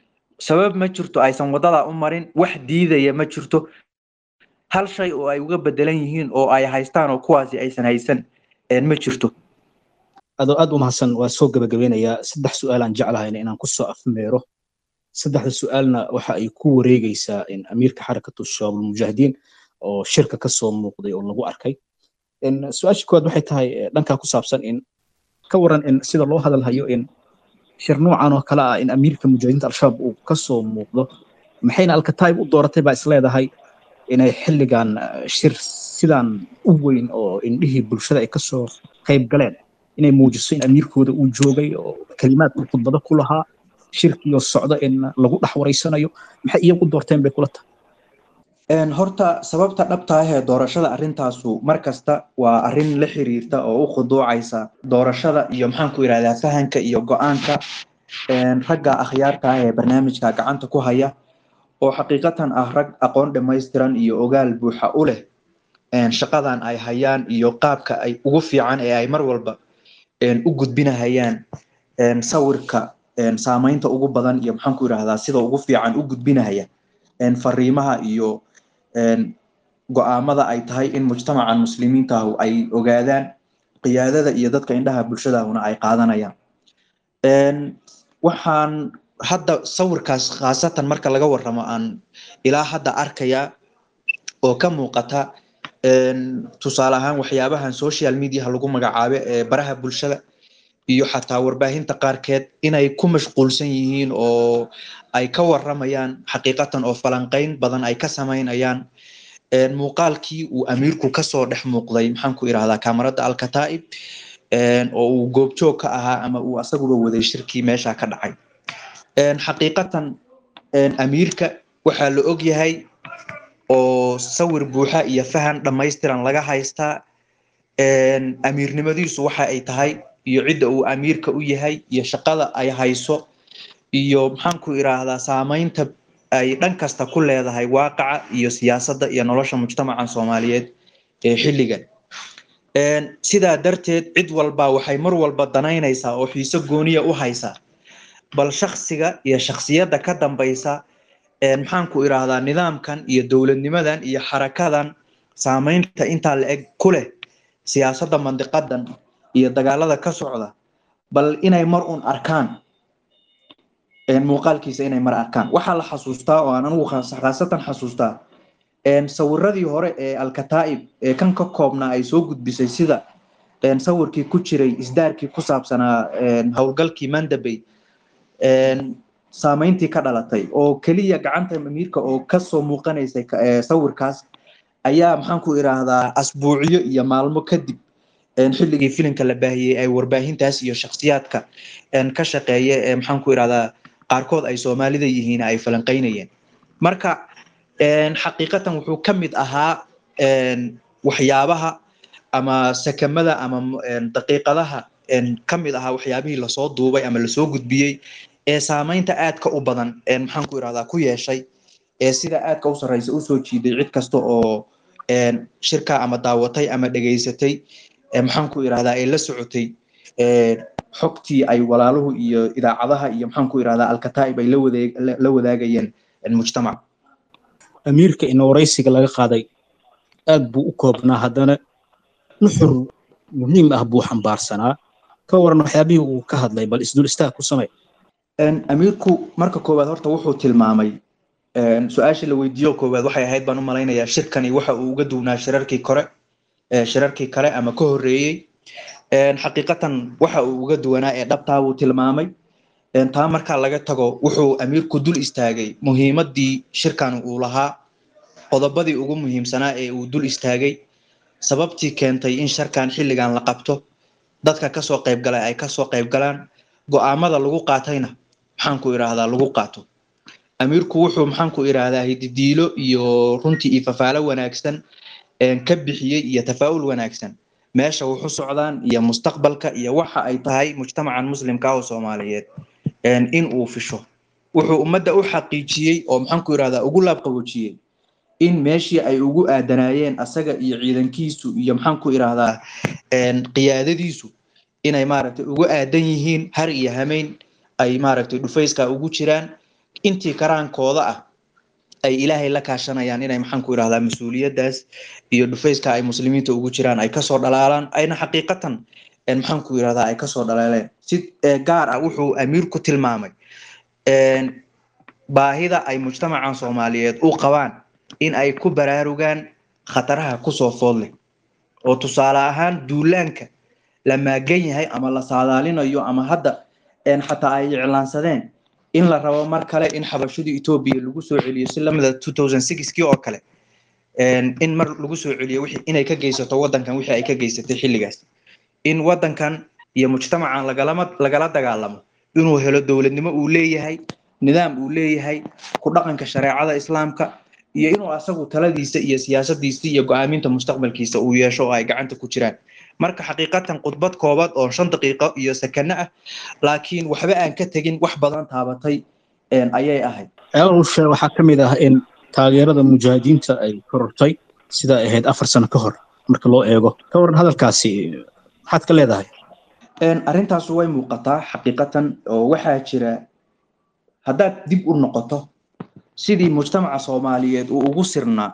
sabab ma jirto aysan wadada u marin wax diidaya ma jirto hal shay oo ay uga bedelan yihiin oo ay haystaan oo kuwaasi aysan haysan ma jirto adoo aad u mahadsan waa soo gabagabeynayaa saddex su-aalaan jeclahayna inaan kusoo afmeero saddexda su-aalna waxa ay ku wareegeysaa in amiirka xarakatu shabaab almujaahidiin oo shirka kasoo muuqday oo lagu arkay su-aasha koowaad waxay tahay dhankaa ku saabsan in ka waran in sida loo hadalhayo in shir noocan oo kale ah in amiirka mujaahidiinta al-shabaab uu kasoo muuqdo maxayna alkataib u dooratay baa isleedahay inay xilligan shir sidan u weyn oo indhihii bulshada ay kasoo qayb galeen inay muujiso in amiirkooda uu joogay oo kelimaad uu khudbado ku lahaa shirkiyo socdo in lagu dhex wareysanayo maxay iyagu doorteen bay kula tahay horta sababta dhabta ah ee doorashada arrintaasu mar kasta waa arrin la xiriirta oo u khuduucaysa doorashada iyo maxaanku idhahdaa fahanka iyo go-aanka ragga akhyaarta ah ee barnaamijka gacanta ku haya oo xaqiiqatan ah rag aqoon dhammaystiran iyo ogaal buuxa u leh shaqadan ay hayaan iyo qaabka ay ugu fiican ee ay mar walba u gudbinahayaan sawirka saamaynta ugu badan iyo maxaanku idhahdaa sida ugu fiican u gudbinahaya fariimaha iyo go-aamada ay tahay in mujtamacan muslimiintaahu ay ogaadaan qiyaadada iyo dadka indhaha bulshadaahuna ay qaadanayaan waxaan hadda sawirkaas khaasatan marka laga warramo aan ilaa hadda arkayaa oo ka muuqata tusaale ahaan waxyaabahan social mediaha lagu magacaabe ee baraha bulshada iyo xataa warbaahinta qaarkeed inay ku mashquulsan yihiin oo ay ka warramayaan xaqiiqatan oo falanqayn badan ay ka samaynayaan muuqaalkii uu amiirku kasoo dhex muuqday maxaanku idhahdaa kamarada alkataa'ib oo uu goobjoog ka ahaa ama uu asaguba waday shirkii meesha ka dhacay xaqiiqatan amiirka waxaa la og yahay oo sawir buuxa iyo fahan dhammaystiran laga haystaa amiirnimadiisu waxa ay tahay iyo cidda uu amiirka u yahay iyo shaqada ay hayso iyo maxaanku idhaahdaa saamaynta ay dhan kasta ku leedahay waaqaca iyo siyaasadda iyo nolosha mujtamacan soomaaliyeed ee xilligan sidaa darteed cid walba waxay mar walba danaynaysaa oo xiise gooniya u haysaa bal shaksiga iyo shaksiyadda ka dambaysa maxaan ku idhaahdaa nidaamkan iyo dowladnimadan iyo xarakadan saameynta intaa la eg ku leh siyaasadda mandiqadan iyo dagaalada ka socda bal inay mar un arkaan muuqaalkiisa inay mar arkaan waxaa la xasuustaa oo aan anigu khaasatan xasuustaa sawiradii hore ee alkataa'ib ee kan ka koobnaa ay soo gudbisay sida sawirkii ku jiray isdaarkii ku saabsanaa howlgalkii mandabey saameyntii ka dhalatay oo keliya gacanta amiirka oo kasoo muuqanaysay sawirkaas ayaa maxaan ku idhaahdaa asbuucyo iyo maalmo kadib xilligii filimka la baahiyey ay warbaahintaas iyo shaksiyaadka ka shaqeeya ee maxaan ku idhahdaa qaarkood ay soomaalida yihiin ay falanqeynayeen marka xaqiiqatan wuxuu ka mid ahaa waxyaabaha ama sakamada ama daqiiqadaha ka mid ahaa waxyaabihii lasoo duubay ama lasoo gudbiyey ee saameynta aadka u badan maxaan ku idhahdaa ku yeeshay ee sida aadka u sarreysa usoo jiiday cid kasta oo shirka ama daawatay ama dhegaysatay maxaan ku idhahdaa ee la socotay xogtii ay walaaluhu iyo idaacadaha iyo maxaan ku idhahdaa alkataa'ib ay la wadaagayeen mujtamac amiirka ina waraysiga laga qaaday aad buu u koobnaa haddana nuxur muhiim ah buu xambaarsanaa ka waran waxyaabihii uu ka hadlay bal isdul istaag ku samey amiirku marka koowaad horta wuxuu tilmaamay su-aasha la weydiiyo koowaad waxay ahayd baan u malaynayaa shirkani waxa uu uga duwnaa shirarkii kore shirarkii kale ama ka horreeyey xaqiiqatan waxa uu uga duwanaa ee dhabtaa buu tilmaamay taa markaa laga tago wuxuu amiirku dul istaagay muhiimadii shirkan uu lahaa qodobadii ugu muhiimsanaa ee uu dul istaagay sababtii keentay in sharkan xilligan la qabto dadka kasoo qaybgalay ay kasoo qaybgalaan go-aamada lagu qaatayna maxaan ku idhaahdaa lagu qaato amiirku wuxuu maxaan ku idhaahdaa hididiilo iyo runtii iyo fafaalo wanaagsan ka bixiyey iyo tafaa'ul wanaagsan meesha wuxu socdaan iyo mustaqbalka iyo waxa ay tahay mujtamacan muslimka oo soomaaliyeed in uu fisho wuxuu ummadda u xaqiijiyey oo maxaan ku idhahdaa ugu laabqaboojiyey in meeshii ay ugu aadanaayeen asaga iyo ciidankiisu iyo maxaan ku idhaahdaa qiyaadadiisu inay maaragtay ugu aadan yihiin har iyo hameyn ay maaragtay dhufayska ugu jiraan intii karaankooda ah ay ilaahay la kaashanayaan inay maxaan ku idhahdaa mas-uuliyaddaas iyo dhufayska ay muslimiinta ugu jiraan ay kasoo dhalaalaan ayna xaqiiqatan maxaan ku idhahdaa ay kasoo dhalaaleen si gaar ah wuxuu amiirku tilmaamay baahida ay mujtamacan soomaaliyeed u qabaan in ay ku baraarugaan khataraha kusoo food leh oo tusaale ahaan duulaanka la maagan yahay ama la saadaalinayo ama hadda xataa ay iclaansadeen in la rabo mar kale in xabashada etoobiya lagu soo celiyo si lamida two thousand sixkii oo kale in mar lagu soo celiyo inay ka geysato waddankan wixii ay ka geysatay xilligaas in waddankan iyo mujtamacan lagalama lagala dagaalamo inuu helo dowladnimo uu leeyahay nidaam uu leeyahay ku dhaqanka shareecada islaamka iyo inuu asagu taladiisa iyo siyaasadiisa iyo go-aaminta mustaqbalkiisa uu yeesho oo ay gacanta ku jiraan marka xaqiiqatan khudbad koobad oo shan daqiiqo iyo sakano ah laakiin waxba aan ka tegin wax badan taabatay ayay ahayd ceelushe waxaa ka mid ah in taageerada mujaahidiinta ay korortay sida ahayd afar sano ka hor marka loo eego ka waran hadalkaasi maxaad ka leedahay arrintaasu way muuqataa xaqiiqatan oo waxaa jira haddaad dib u noqoto sidii mujtamaca soomaaliyeed uu ugu sirnaa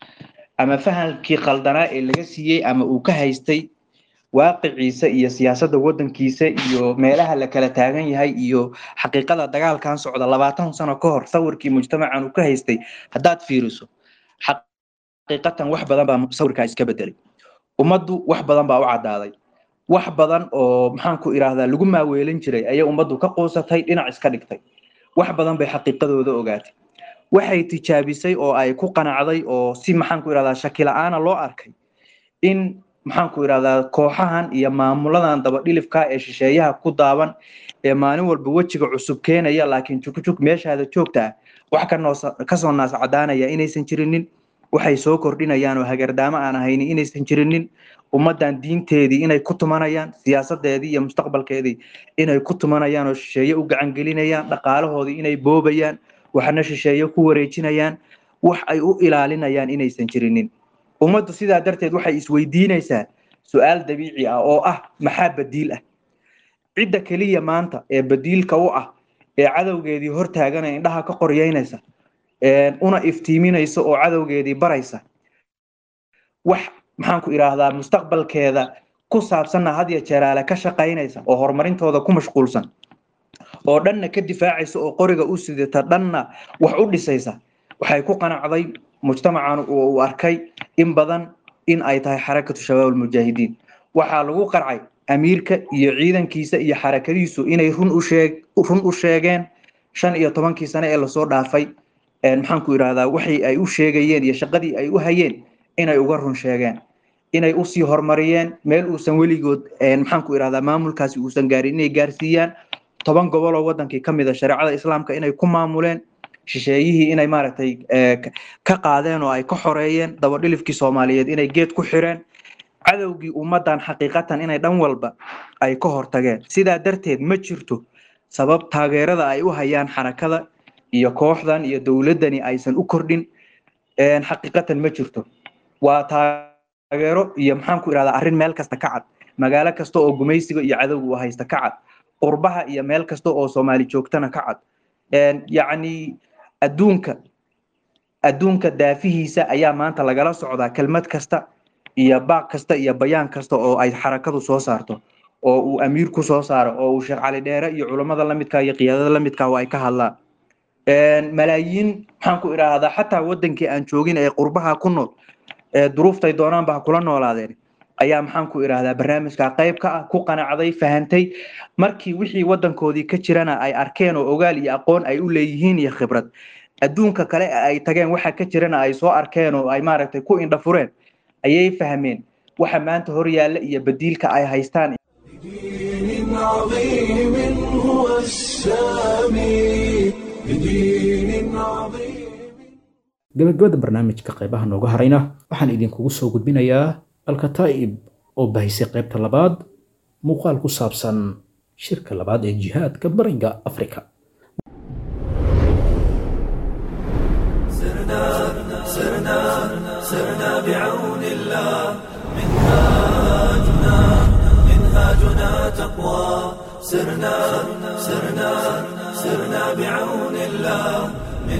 ama fahamkii qaldanaa ee laga siiyey ama uu ka haystay waaqiciisa iyo siyaasadda waddankiisa iyo meelaha la kala taagan yahay iyo xaqiiqada dagaalkan socda labaatan sano ka hor sawirkii mujtamacan uu ka haystay haddaad fiiriso xaqiiqatan wax badan baa sawirkaa iska bedelay ummaddu wax badan baa u caddaaday wax badan oo maxaan ku idhaahdaa lagu maaweelin jiray ayay ummaddu ka quusatay dhinac iska dhigtay wax badan bay xaqiiqadooda ogaatay waxay tijaabisay oo ay ku qanacday oo si maxaan ku idhahdaa shaki la-aana loo arkay in maxaan ku idhahdaa kooxahan iyo maamuladan dabadhilifka ee shisheeyaha ku daaban ee maalin walba wejiga cusub keenaya laakiin jugjug meeshaada joogta ah wax kanoosa kasoo naas cadaanaya inaysan jirinin waxay soo kordhinayaan oo hagardaamo aan ahaynin inaysan jirinin ummaddan diinteedii inay ku tumanayaan siyaasadeedii iyo mustaqbalkeedii inay ku tumanayaan oo shisheeye u gacangelinayaan dhaqaalahoodii inay boobayaan waxna shisheeye ku wareejinayaan wax ay u ilaalinayaan inaysan jirinin ummaddu sidaa darteed waxay isweydiinaysaa su-aal dabiici ah oo ah maxaa badiil ah cidda keliya maanta ee badiilka u ah ee cadowgeedii hortaaganaya indhaha ka qoryeynaysa una iftiiminaysa oo cadowgeedii baraysa wax maxaan ku idhaahdaa mustaqbalkeeda ku saabsanna had ya jeeraale ka shaqaynaysa oo horumarintooda ku mashquulsan oo dhanna ka difaacaysa oo qoriga u sidata dhanna wax u dhisaysa waxay ku qanacday mujtamacan uu arkay in badan in ay tahay xarakatu shabaab almujaahidiin waxaa lagu qarcay amiirka iyo ciidankiisa iyo xarakadiisu inay run u sheeg run u sheegeen shan iyo tobankii sane ee lasoo dhaafay maxaan ku idhahdaa waxay ay u sheegayeen iyo shaqadii ay u hayeen inay uga run sheegeen inay usii horumariyeen meel uusan weligood maxaan ku idhahdaa maamulkaasi uusan gaarin inay gaarsiiyaan toban gobol oo wadankii ka mid a shareecada islaamka inay ku maamuleen shisheeyihii inay maaragtay ka qaadeen oo ay ka xoreeyeen dabadhilifkii soomaaliyeed inay geed ku xireen cadowgii ummaddan xaqiiqatan inay dhan walba ay ka hortageen sidaa darteed ma jirto sabab taageerada ay u hayaan xarakada iyo kooxdan iyo dowladdani aysan u kordhin xaqiiqatan ma jirto waa taageero iyo maxaan ku idhahdaa arrin meel kasta ka cad magaalo kasta oo gumaysiga iyo cadowga u haysta ka cad qurbaha iyo meel kasta oo soomaali joogtana ka cad yacni adduunka adduunka daafihiisa ayaa maanta lagala socdaa kelmad kasta iyo baaq kasta iyo bayaan kasta oo ay xarakadu soo saarto oo uu amiir ku soo saaro oo uu sheekh cali dheere iyo culammada lamidka iyo qiyaadada lamidka oo ay ka hadlaan malaayiin maxaan ku idhaahdaa xataa wadankii aan joogin ee qurbaha ku nool ee duruuftay doonaanba ha kula noolaadeen ayaa maxaan ku idhaahdaa barnaamijka qayb ka ah ku qanacday fahantay markii wixii wadankoodii ka jirana ay arkeen oo ogaal iyo aqoon ay u leeyihiin iyo khibrad adduunka kale ay tageen waxa ka jirana ay soo arkeen oo ay maaragtay ku indhafureen ayay fahmeen waxa maanta hor yaalla iyo badiilka ay haystaan بدين عظيم هو السامي بدين عظيم gabagabada barnaamijka qaybaha nooga harayna waxaan idinkugu soo gudbinayaa alkataa'ib oo bahisay qaybta labaad muuqaal ku saabsan shirka labaad ee jihaadka bariga afrika سرنا بعون الله منهاجنا منهاجنا تقوى سرنا سرنا سرنا بعون الله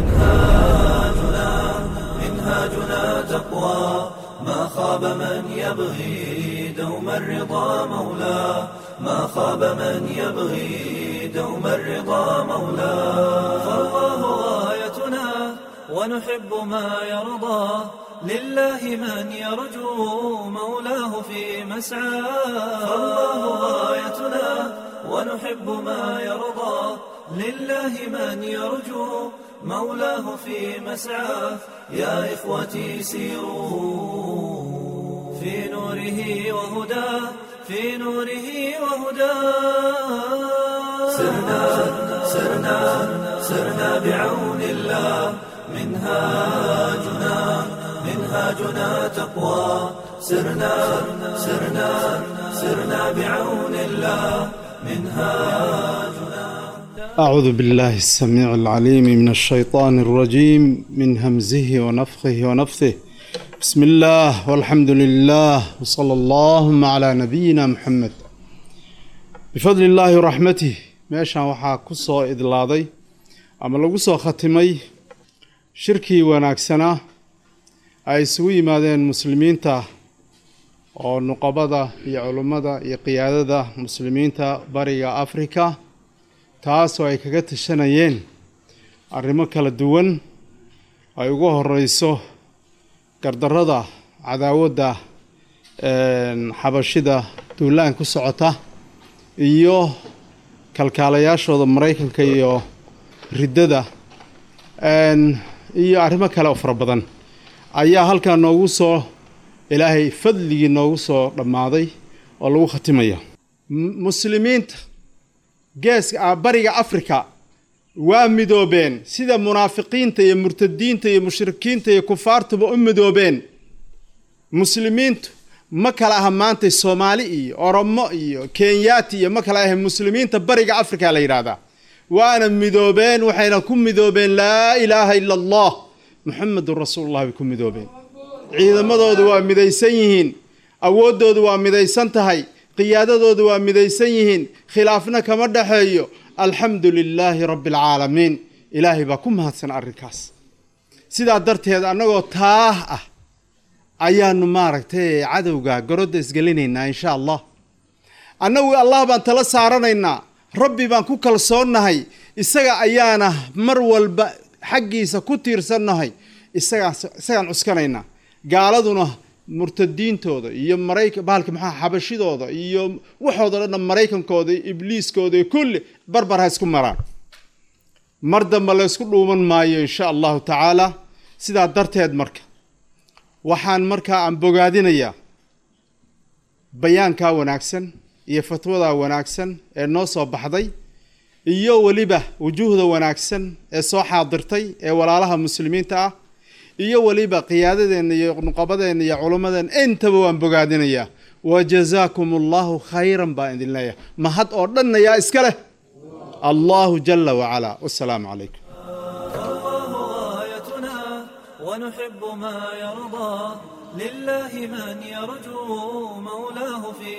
منهاجنا منهاجنا تقوى ما خاب من يبغي دوم الرضا مولاه ما خاب من يبغي دوم الرضا مولاه فالله غايتنا ونحب ما يرضى لله من يرجو مولاه في مسعاه فالله غايتنا ونحب ما يرضى لله من يرجو مولاه في مسعاه يا إخوتي سيروا في نوره وهداه في نوره وهداه سرنا سرنا سرنا بعون الله منهاجنا منهاجنا تقوى سرنا سرنا سرنا بعون الله منهاجنا أعوذ بالله السميع العليم من الشيطان الرجيم من همزه ونفخه ونفثه بسم الله والحمد لله وصلى اللهم على نبينا محمد بفضل الله ورحمته meeshaan waxaa ku soo idlaaday ama lagu soo khatimay shirkii wanaagsanaa ay isugu yimaadeen muslimiinta oo nuqabada iyo culummada iyo qiyaadada muslimiinta bariga afrika taasoo ay kaga tashanayeen arrimo kala duwan ay ugu horeyso gardarrada cadaawadda xabashida duulaan ku socota iyo kalkaalayaashooda maraykanka iyo riddada iyo arrimo kale oo fara badan ayaa halkaa noogu soo ilaahay fadligii noogu soo dhammaaday oo lagu khatimaya muslimiinta geeska bariga afrika waa midoobeen sida munaafiqiinta iyo murtadiinta iyo mushrikiinta iyo kufaartuba u midoobeen muslimiintu ma kala aha maanta soomaali iyo oromo iyo kenyaati iyo ma kala aha muslimiinta bariga afrika la yidhaahdaa waana midoobeen waxayna ku midoobeen laa ilaaha ila allah muxamedun rasuulullah bay ku midoobeen ciidamadoodu waa midaysan yihiin awooddoodu waa midaysan tahay qiyaadadoodu waa midaysan yihiin khilaafna kama dhexeeyo alxamdu lilaahi rabbi alcaalamiin ilaahay baa ku mahadsan arrinkaas sidaa darteed annagoo taah ah ayaanu maaragtay cadowga gorodda isgelinaynaa insha allah annagu allah baan tala saaranaynaa rabbi baan ku kalsoonnahay isaga ayaana mar walba xaggiisa ku tiirsannahay isagaan isagaan cuskanaynaa gaaladuna murtadiintooda iyo maraykan bahalka maxaa xabashidooda iyo waxooda dhan maraykankooda iyo ibliiskooda iyo kulli barbar ha isku maraan mar dambe la ysku dhuuman maayo insha allahu tacaala sidaa darteed marka waxaan markaa aan bogaadinayaa bayaankaa wanaagsan iyo fatwadaa wanaagsan ee noo soo baxday iyo weliba wujuuhda wanaagsan ee soo xaadirtay ee walaalaha muslimiinta ah iyo weliba qiyaadadeenna iyo nuqabadeenna iyo culummadeenna intaba waan bogaadinayaa wa jazaakum allahu khayran baan idin leeyahay mahad oo dhanna yaa iska leh allahu jala wacalaa wasalaamu calaykum الله غايتنا ونحب ما يرضى لله من يرجو مولاه في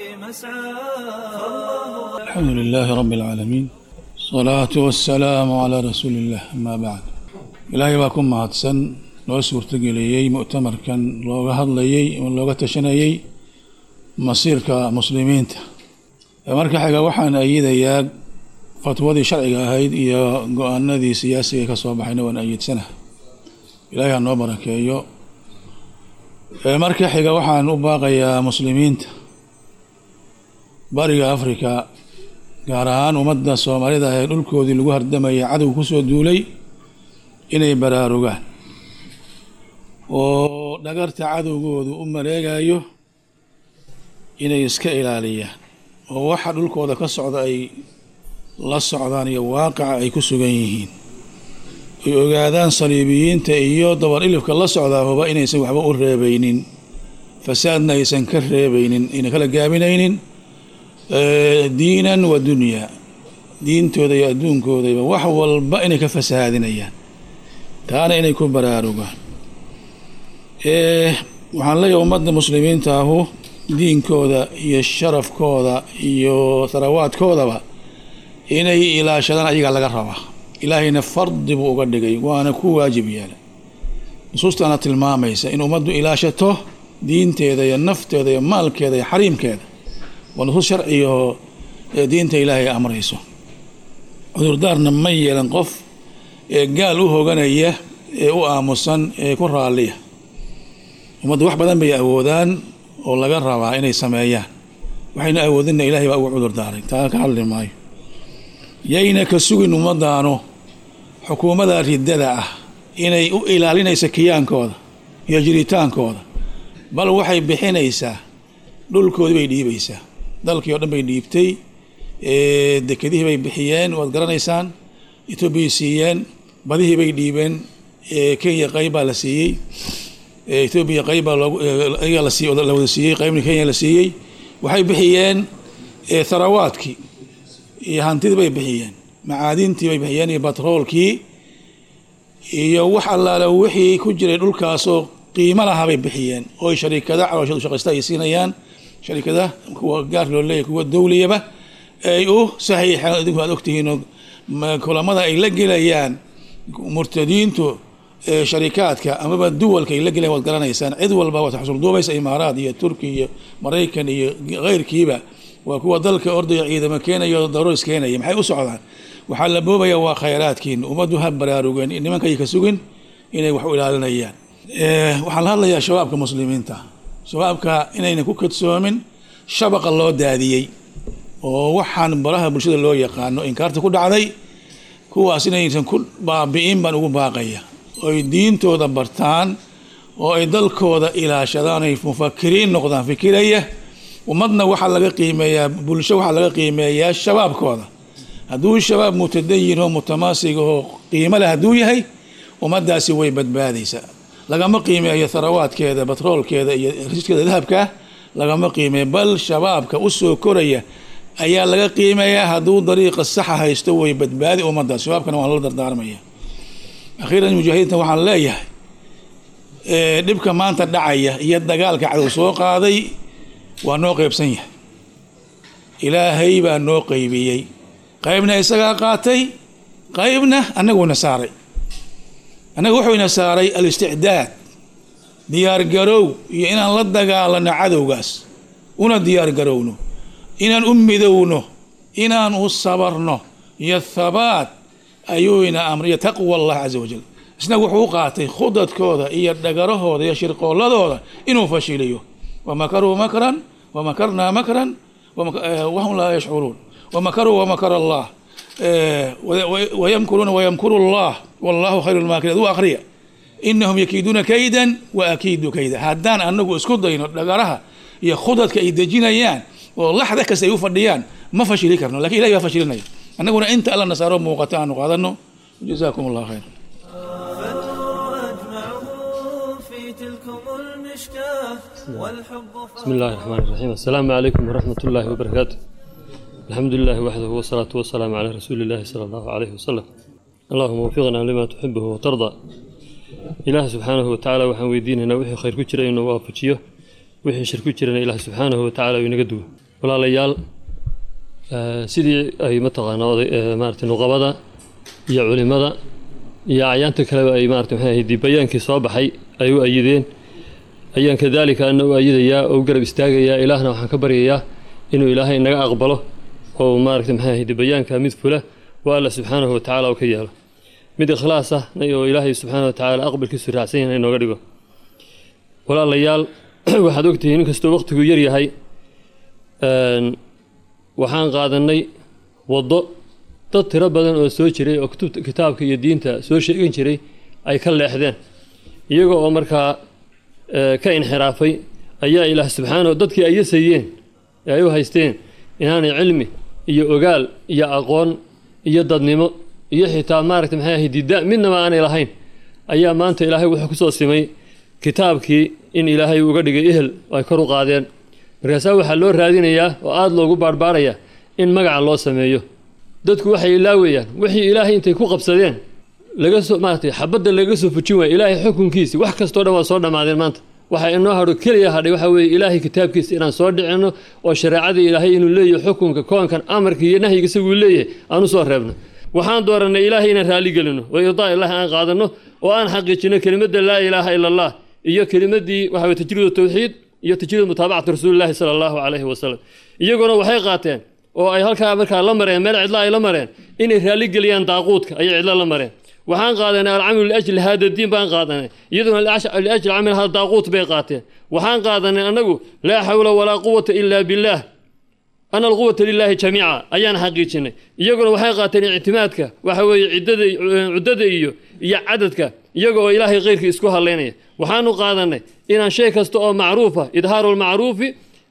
مسعى الحمد لله رب العالمين الصلاة والسلام على رسول الله أما بعد إلهي baa ku mahadsan noo suurtageliyey mu'tamarkan looga hadlayey oo looga tashanayey masiirka muslimiinta marka xiga waxaan ayidayaa fatwadii sharciga ahayd iyo go-aanadii siyaasiga ka soo baxayna waan ayidsana ilaahay ha noo barakeeyo marka xiga waxaan u baaqayaa muslimiinta bariga afrika gaar ahaan ummadda soomaalida ee dhulkoodii lagu hardamaya cadow kusoo duulay inay baraarugaan oo dhagarta cadowgoodu u maleegayo inay iska ilaaliyaan oo waxa dhulkooda ka socda ay la socdaan iyo waaqaca ay ku sugan yihiin ay ogaadaan saliibiyiinta iyo dabar ilifka la socdaahuba inaysan waxba u reebaynin fasaadna aysan ka reebaynin ayna kala gaabinaynin diinan wa dunyaa diintooda iyo adduunkoodaba wax walba inay ka fasahaadinayaan taana inay ku baraarugaan waxaan leeyahay ummadda muslimiinta ahu diinkooda iyo sharafkooda iyo tharawaadkoodaba inay ilaashadaan ayagaa laga rabaa ilaahayna fardi buu uga dhigay waana ku waajib yeelay nusuustaana tilmaamaysa in ummaddu ilaashato diinteeda iyo nafteeda iyo maalkeeda iyo xariimkeeda waa nusuus sharcigaoo diinta ilaahay amrayso cudurdaarna ma yeelan qof ee gaal u hoganaya ee u aamusan ee ku raalliya ummaddu wax badan bay awoodaan oo laga rabaa inay sameeyaan waxayna awoodinna ilahay baa ugu cudur daaray taa ka hadli maayo yayna ka sugin ummadaanu xukuumadda riddada ah inay u ilaalinaysa kiyaankooda iyo jiritaankooda bal waxay bixinaysaa dhulkoodii bay dhiibaysaa dalkii oo dhan bay dhiibtay dekedihii bay bixiyeen waad garanaysaan etoobiyay siiyeen badihii bay dhiibeen kenya qayb baa la siiyey etoobiya qayb baa looga la siiy la wada siiyey qaybna kenya la siiyey waxay bixiyeen tharawaadkii iyo hantidii bay bixiyeen macaadintii bay bixiyeen iyo batroolkii iyo wax allaale wixii ku jiray dhulkaasoo qiimo lahaa bay bixiyeen oo shariikada calooshadu shaqaysta ay siinayaan sharikada kuwa gaar loo leeyahy kuwa dowliyaba ay u saxiixeen idinku aad ogtihiinoo kulamada ay la gelayaan murtadiintu sharikaadka amaba duwalka ay la gelayan waad garanaysaan cid walba waad xusulduubaysa imaaraad iyo turki iyo maraykan iyo keyrkiiba waa kuwa dalka ordaya ciidamo keenaya o daroos keenaya maxay u socdaan waxaa la boobaya waa khayraadkiin ummaddu ha baraarugeen nimankay ka sugin inay wax u ilaalinayaan waxaan la hadlayaa shabaabka muslimiinta shabaabka inayna ku kadsoomin shabaqa loo daadiyey oo waxaan baraha bulshada loo yaqaano inkaarta ku dhacday kuwaas inaysan ku baabi'in baan ugu baaqaya oy diintooda bartaan oo ay dalkooda ilaashadaan ay mufakiriin noqdaan fikiraya ummadna waxaa laga qiimeeyaa bulsho waxaa laga qiimeeyaa shabaabkooda hadduu shabaab mutadayin oo mutamaasig oo qiimo leh hadduu yahay ummaddaasi way badbaadaysaa lagama qiimeeyo tharawaadkeeda batroolkeeda iyo riskeeda dahabka lagama qiimeeyo bal shabaabka u soo koraya ayaa laga qiimeeyaa hadduu dariiqa saxa haysto way badbaadi ummaddaas shabaabkana waan la dardaarmaya akhiiran mujaahidiinta waxaan leeyahay dhibka maanta dhacaya iyo dagaalka cadow soo qaaday waa noo qeybsan yahay ilaahay baa noo qeybiyey qaybna isagaa qaatay qaybna annaguna saaray annaga wuxuuna saaray alisticdaad diyaargarow iyo inaan la dagaalano cadowgaas una diyaargarowno inaan u midowno inaan u sabarno iyo thabaat ayuu ina amriyo taqwa allah caza wajal isna wuxuu u qaatay khudadkooda iyo dhagarahooda iyo shirqooladooda inuu fashiliyo wamakaruu makran wamakarnaa makran wahum laa yashcuruun wamakaruu wamakar allah wayamkuruuna wayamkuru allah wallahu khayru lmaakiriin aduu akhriya inahum yakiiduuna kaydan wa akiidu kayda haddaan anagu isku dayno dhagaraha iyo khudadka ay dejinayaan oo laxda kasta ay u fadhiyaan ma fashili karno lakin ilahi baa fashilinaya annaguna inta alla nasaaro muuqata aanu qaadano jazakum allah khayr فالنور أجمعه في تلكم المشكاة والحب بسم الله الرحمن الرحيم السلام عليكم ورحمة الله وبركاته الحمد لله وحده والصلاة والسلام على رسول الله صلى الله عليه وسلم اللهم وفقنا لما تحبه وترضى إله سبحانه وتعالى وحن ويديننا وحي خير كجرا إنه وافجيه وحي شر كجرا إله سبحانه وتعالى وينقدوه ولا ليال آه سيدي أي متقانا آه مارت نقبضة يا علماء يا عيان تكلم أي مارت محاهي دي بيان كي صابحي أيو أيدين أيان كذلك أنه أيد يا أو قرب استاغ يا إلهنا وحن كبر يا إنه إلهي إنك أقبله oo maaragtay maxaa ahayde bayaanka mid fula waa alla subxaanahu watacaala oo ka yeelo mid ikhlaas ah oo ilaahay subxaana wa tacaala aqbalkiisu raacsan yahay inooga dhigo walaalayaal waxaad ogtihiin inkastoo waqtigu yar yahay waxaan qaadanay waddo dad tiro badan oo soo jiray oo kutubta kitaabka iyo diinta soo sheegan jiray ay ka leexdeen iyaga oo markaa ka inxiraafay ayaa ilaah subxaanahu dadkii ay yasayeen ee ay u haysteen inaanay cilmi iyo ogaal iyo aqoon iyo dadnimo iyo xitaa maaragta maxay ahayd dida midnaba aanay lahayn ayaa maanta ilaahay wuxuu kusoo simay kitaabkii in ilaahay uga dhigay ehel ay kor u qaadeen markaasaa waxaa loo raadinayaa oo aada loogu baarbaarayaa in magaca loo sameeyo dadku waxay ilaawayaan wixii ilaahay intay ku qabsadeen laga soo maaragtay xabadda laga soo fujin waaya ilaahay xukunkiisi wax kastoo dhan waa soo dhammaadeen maanta waxaa inoo hadho keliya hadhay waxaa weeye ilaahay kitaabkiisa inaan soo dhicinno oo shareecadii ilaahay inuu leeyahay xukunka koonkan amarka iyo nahyiga isaguu leeyahay aan u soo reebno waxaan doorannay ilaahay inaan raalli gelino oo irdaa ilaahi aan qaadanno oo aan xaqiijino kelimadda laa ilaaha ila allah iyo kelimaddii waxa weye tajriid tawxiid iyo tajriid mutaabacati rasuulillahi sala allahu calayhi wasalam iyaguna waxay qaateen oo ay halkaa markaa la mareen meel cidla ay la mareen inay raalli geliyaan daaquudka ayay cidlo la mareen waxaan qaadanay alcamalu liajli hada diin baan qaadanay iyaduna liajli camal hada daaquut bay qaateen waxaan qaadanay annagu laa xawla walaa quwata ila billaah ana alquwata lilaahi jamiica ayaan xaqiijinay iyaguna waxay qaateen ictimaadka waxa weeye ciddada cuddada iyo iyo cadadka iyaga oo ilaahay khayrkii isku hadlaynaya waxaanu qaadanay inaan shay kasta oo macruufa idhaaru lmacruufi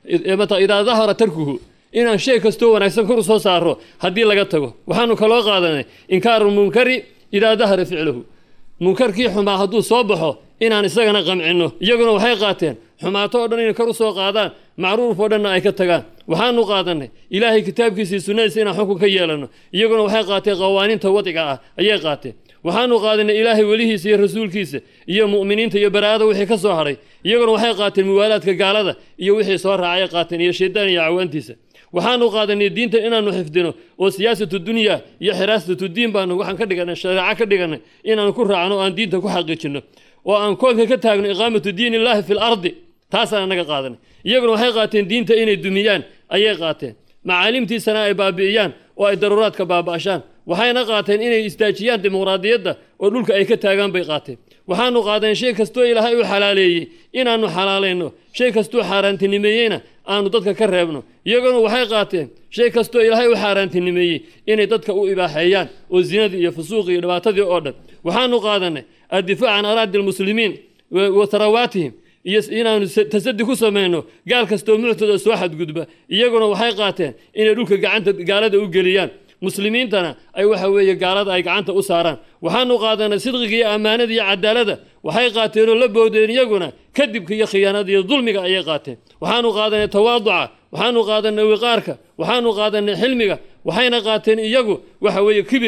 idaa dahara tarkuhu inaan shay kastoo wanaagsan kor u soo saaro haddii laga tago waxaanu kaloo qaadanay inkaaru munkari idaa dahara ficluhu munkarkii xumaa hadduu soo baxo inaan isagana qamcinno iyaguna waxay qaateen xumaato oo dhan inay kor u soo qaadaan macruuf oo dhanna ay ka tagaan waxaanu qaadanay ilaahay kitaabkiisii sunnadiisa inaan xukun ka yeelanno iyaguna waxay qaateen qawaaniinta wadiga ah ayay qaateen waxaanu qaadanay ilaahay welihiisa iyo rasuulkiisa iyo mu'miniinta iyo baraa'ada wixii ka soo hadhay iyaguna waxay qaateen muwaalaadka gaalada iyo wixii soo raacay qaateen iyo shaydaan iyo cawaantiisa waxaanu qaadanay diinta inaanu xifdino oo siyaasatu dunya iyo xiraasatu diin baanu waxaan ka dhiganay shareeco ka dhiganay inaanu ku raacno oo aan diinta ku xaqiijino oo aan koonka ka taagno iqaamatu diin illaahi fi lardi taasaan anaga qaadanay iyaguna waxay qaateen diinta inay dumiyaan ayay qaateen macaalimtiisana ay baabi'iyaan oo ay daruuraadka baaba'ashaan waxayna qaateen inay istaajiyaan dimuqraadiyadda oo dhulka ay ka taagaan bay qaateen waxaanu qaadeen shay kastoo ilaahay u xalaaleeyey inaanu xalaalayno shay kastoo xaaraantinimeeyeyna aanu dadka ka reebno iyaguna waxay qaateen shay kastoo ilaahay u xaaraantinimeeyey inay dadka u ibaaxeeyaan oo zinadii iyo fusuuqii iyo dhibaatadii oo dhan waxaanu qaadanay addifaac can araadi almuslimiin wa tarawaatihim iyo inaanu tasadi ku samayno gaal kastoo muctada soo xadgudba iyaguna waxay qaateen inay dhulka gacanta gaalada u geliyaan muslimiintana ay waxa weeye gaalada ay gacanta u saaraan waxaanu qaadanay sidqiga iyo ammaanada iyo cadaalada waxay qaateen oo la boodeen iyaguna kadibka iyo khiyaanada iyo dulmiga ayay qaateen waxaanu qaadanay tawaaduca waxaanu qaadanay wiqaarka waxaanu qaadanay xilmiga waxayna qaateen iyagu waxa weeye kibirka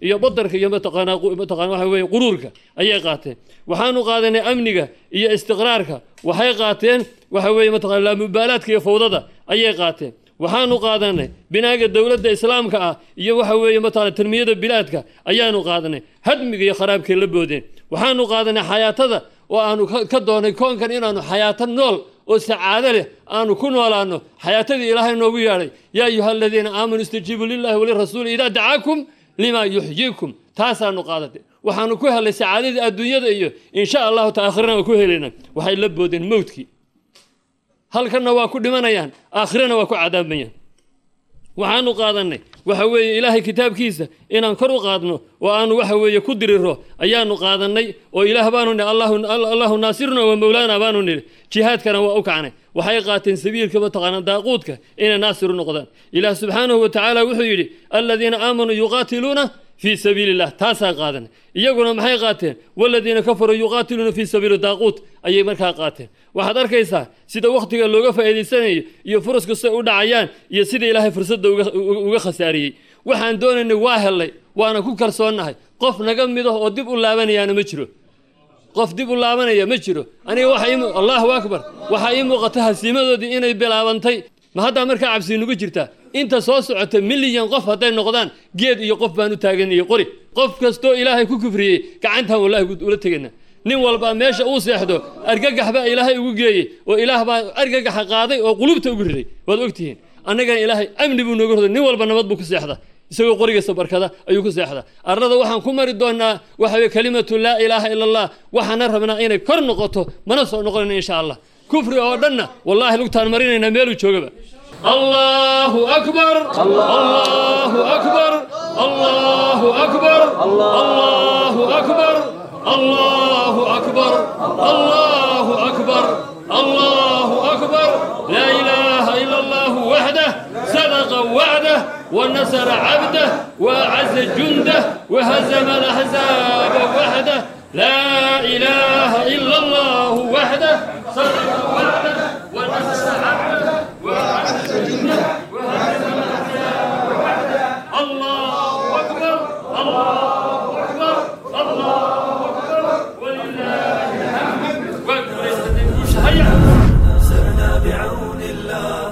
iyo badarka iyo mataqaanaa qu- mataqaana waxa weeye quruurka ayay qaateen waxaanu qaadanay amniga iyo istiqraarka waxay qaateen waxa weeye mataqana laamubaalaadka iyo fawdada ayay qaateen waxaanu qaadanay binaaga dowladda islaamka ah iyo waxa weeye mataqana tanmiyada bilaadka ayaanu qaadanay hadmiga iyo kharaabkay la boodeen waxaanu qaadanay xayaatada oo aanu ka- ka doonay koonkan inaanu xayaato nool oo sacaado leh aanu ku noolaano xayaatadii ilaahay noogu yeedhay yaa ayuha aladiina aamanuu istajiibuu lillahi walirasuuli idaa dacaakum lima yuxyiikum taasaanu qaadatay waxaanu ku helay sacaadadii adduunyada iyo insha allahu ta aakhirana waa ku helayna waxay la boodeen mowdkii halkanna waa ku dhimanayaan aakhirana waa ku cadaabayaan waxaanu qaadanay waxa weeye ilaahay kitaabkiisa inaan kor u qaadno oo aanu waxa weeye ku diriro ayaanu qaadanay oo ilaah baanu nihi allahu allahu naasiruna wa mowlaana baanu nidhi jihaadkana waa u kacnay waxay qaateen sabiilka mataqaana daaquudka inay naasiru noqdaan ilaah subxaanahu wa tacaala wuxuu yidhi aladiina aamanuu yuqaatiluuna fii sabiili illah taasaa qaadanay iyaguna maxay qaateen waladiina kafaruu yuqaatiluuna fii sabiili daaquut ayay markaa qaateen waxaad arkaysaa sida wakhtiga looga faa'iidaysanayo iyo furaska siday u dhacayaan iyo sida ilaahay fursadda uga- uga- uga khasaariyey waxaan doonaynay waa hellay waana ku kalsoonnahay qof naga mid ah oo dib u laabanayaana ma jiro qof dib u laabanaya ma jiro aniga waxa ii mu- allahu akbar waxaa ii muuqata hasiimadoodii inay bilaabantay ma haddaa markaa cabsi nugu jirtaa inta soo socota milyan qof hadday noqdaan geed iyo qof baan u taaganayay qori qof kastoo ilaahay ku kufriyey gacantaan wallahi gu- ula tegayna nin walba meesha uu seexdo argagax baa ilaahay ugu geeyey oo ilaah baa argagaxa qaaday oo qulubta ugu riday waad ogtihiin annagana ilaahay amni buu nooga roday nin walba nabad buu ku seexda isagoo qorigiisa barkada ayuu ku seexda arlada waxaan ku mari doonaa waxa weye kalimatu laa ilaaha ila allah waxaana rabnaa inay kor noqoto mana soo noqonayna insha allah kufri oo dhanna wallahi lugtaan marinaynaa meeluu joogaba allahu akbar allahu akbar allahu akbar allahu akbar allahu akbar allahu akbar allahu akbar laa ilaaha ila allahu waxdah صدق وعده ونصر عبده وأعز جنده وهزم الأحزاب وحده لا إله إلا الله وحده صدق وعده ونصر عبده وأعز جنده وهزم الأحزاب وحده الله أكبر الله أكبر الله أكبر ولله الحمد وأكبر سرنا بعون الله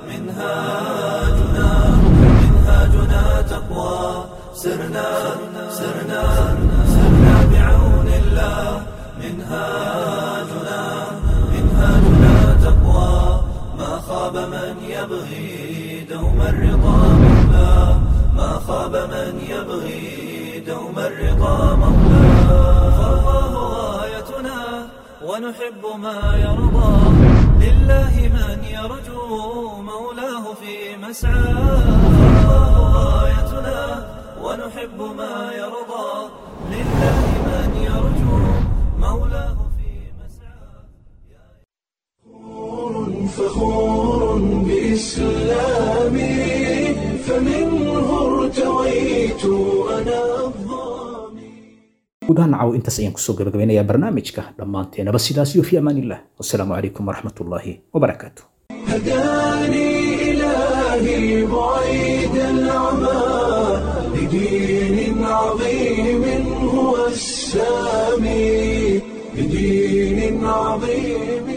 منهاجنا منهاجنا تقوى سرنا سرنا سرنا بعون الله منهاجنا منهاجنا تقوى ما خاب من يبغي دوم الرضا مولاه ما خاب من يبغي دوم الرضا مولاه فالله غايتنا ونحب ما يرضى لله من يرجو مولاه في مسعاه فالله غايتنا ونحب ما يرضى لله من يرجو مولاه في مسعاه فخور بإسلامي فمنه ارتويت أنا الظامي guud ahaan nacaw intaas ayaan kusoo gabagabeynayaa barnaamijka dhammaanteenaba sidaas iyo fi amaan illah wasalaamu calaykum waraxmat ullaahi wabarakaatu هداني إلهي بعيد العمى لدين عظيم هو السامي لدين عظيم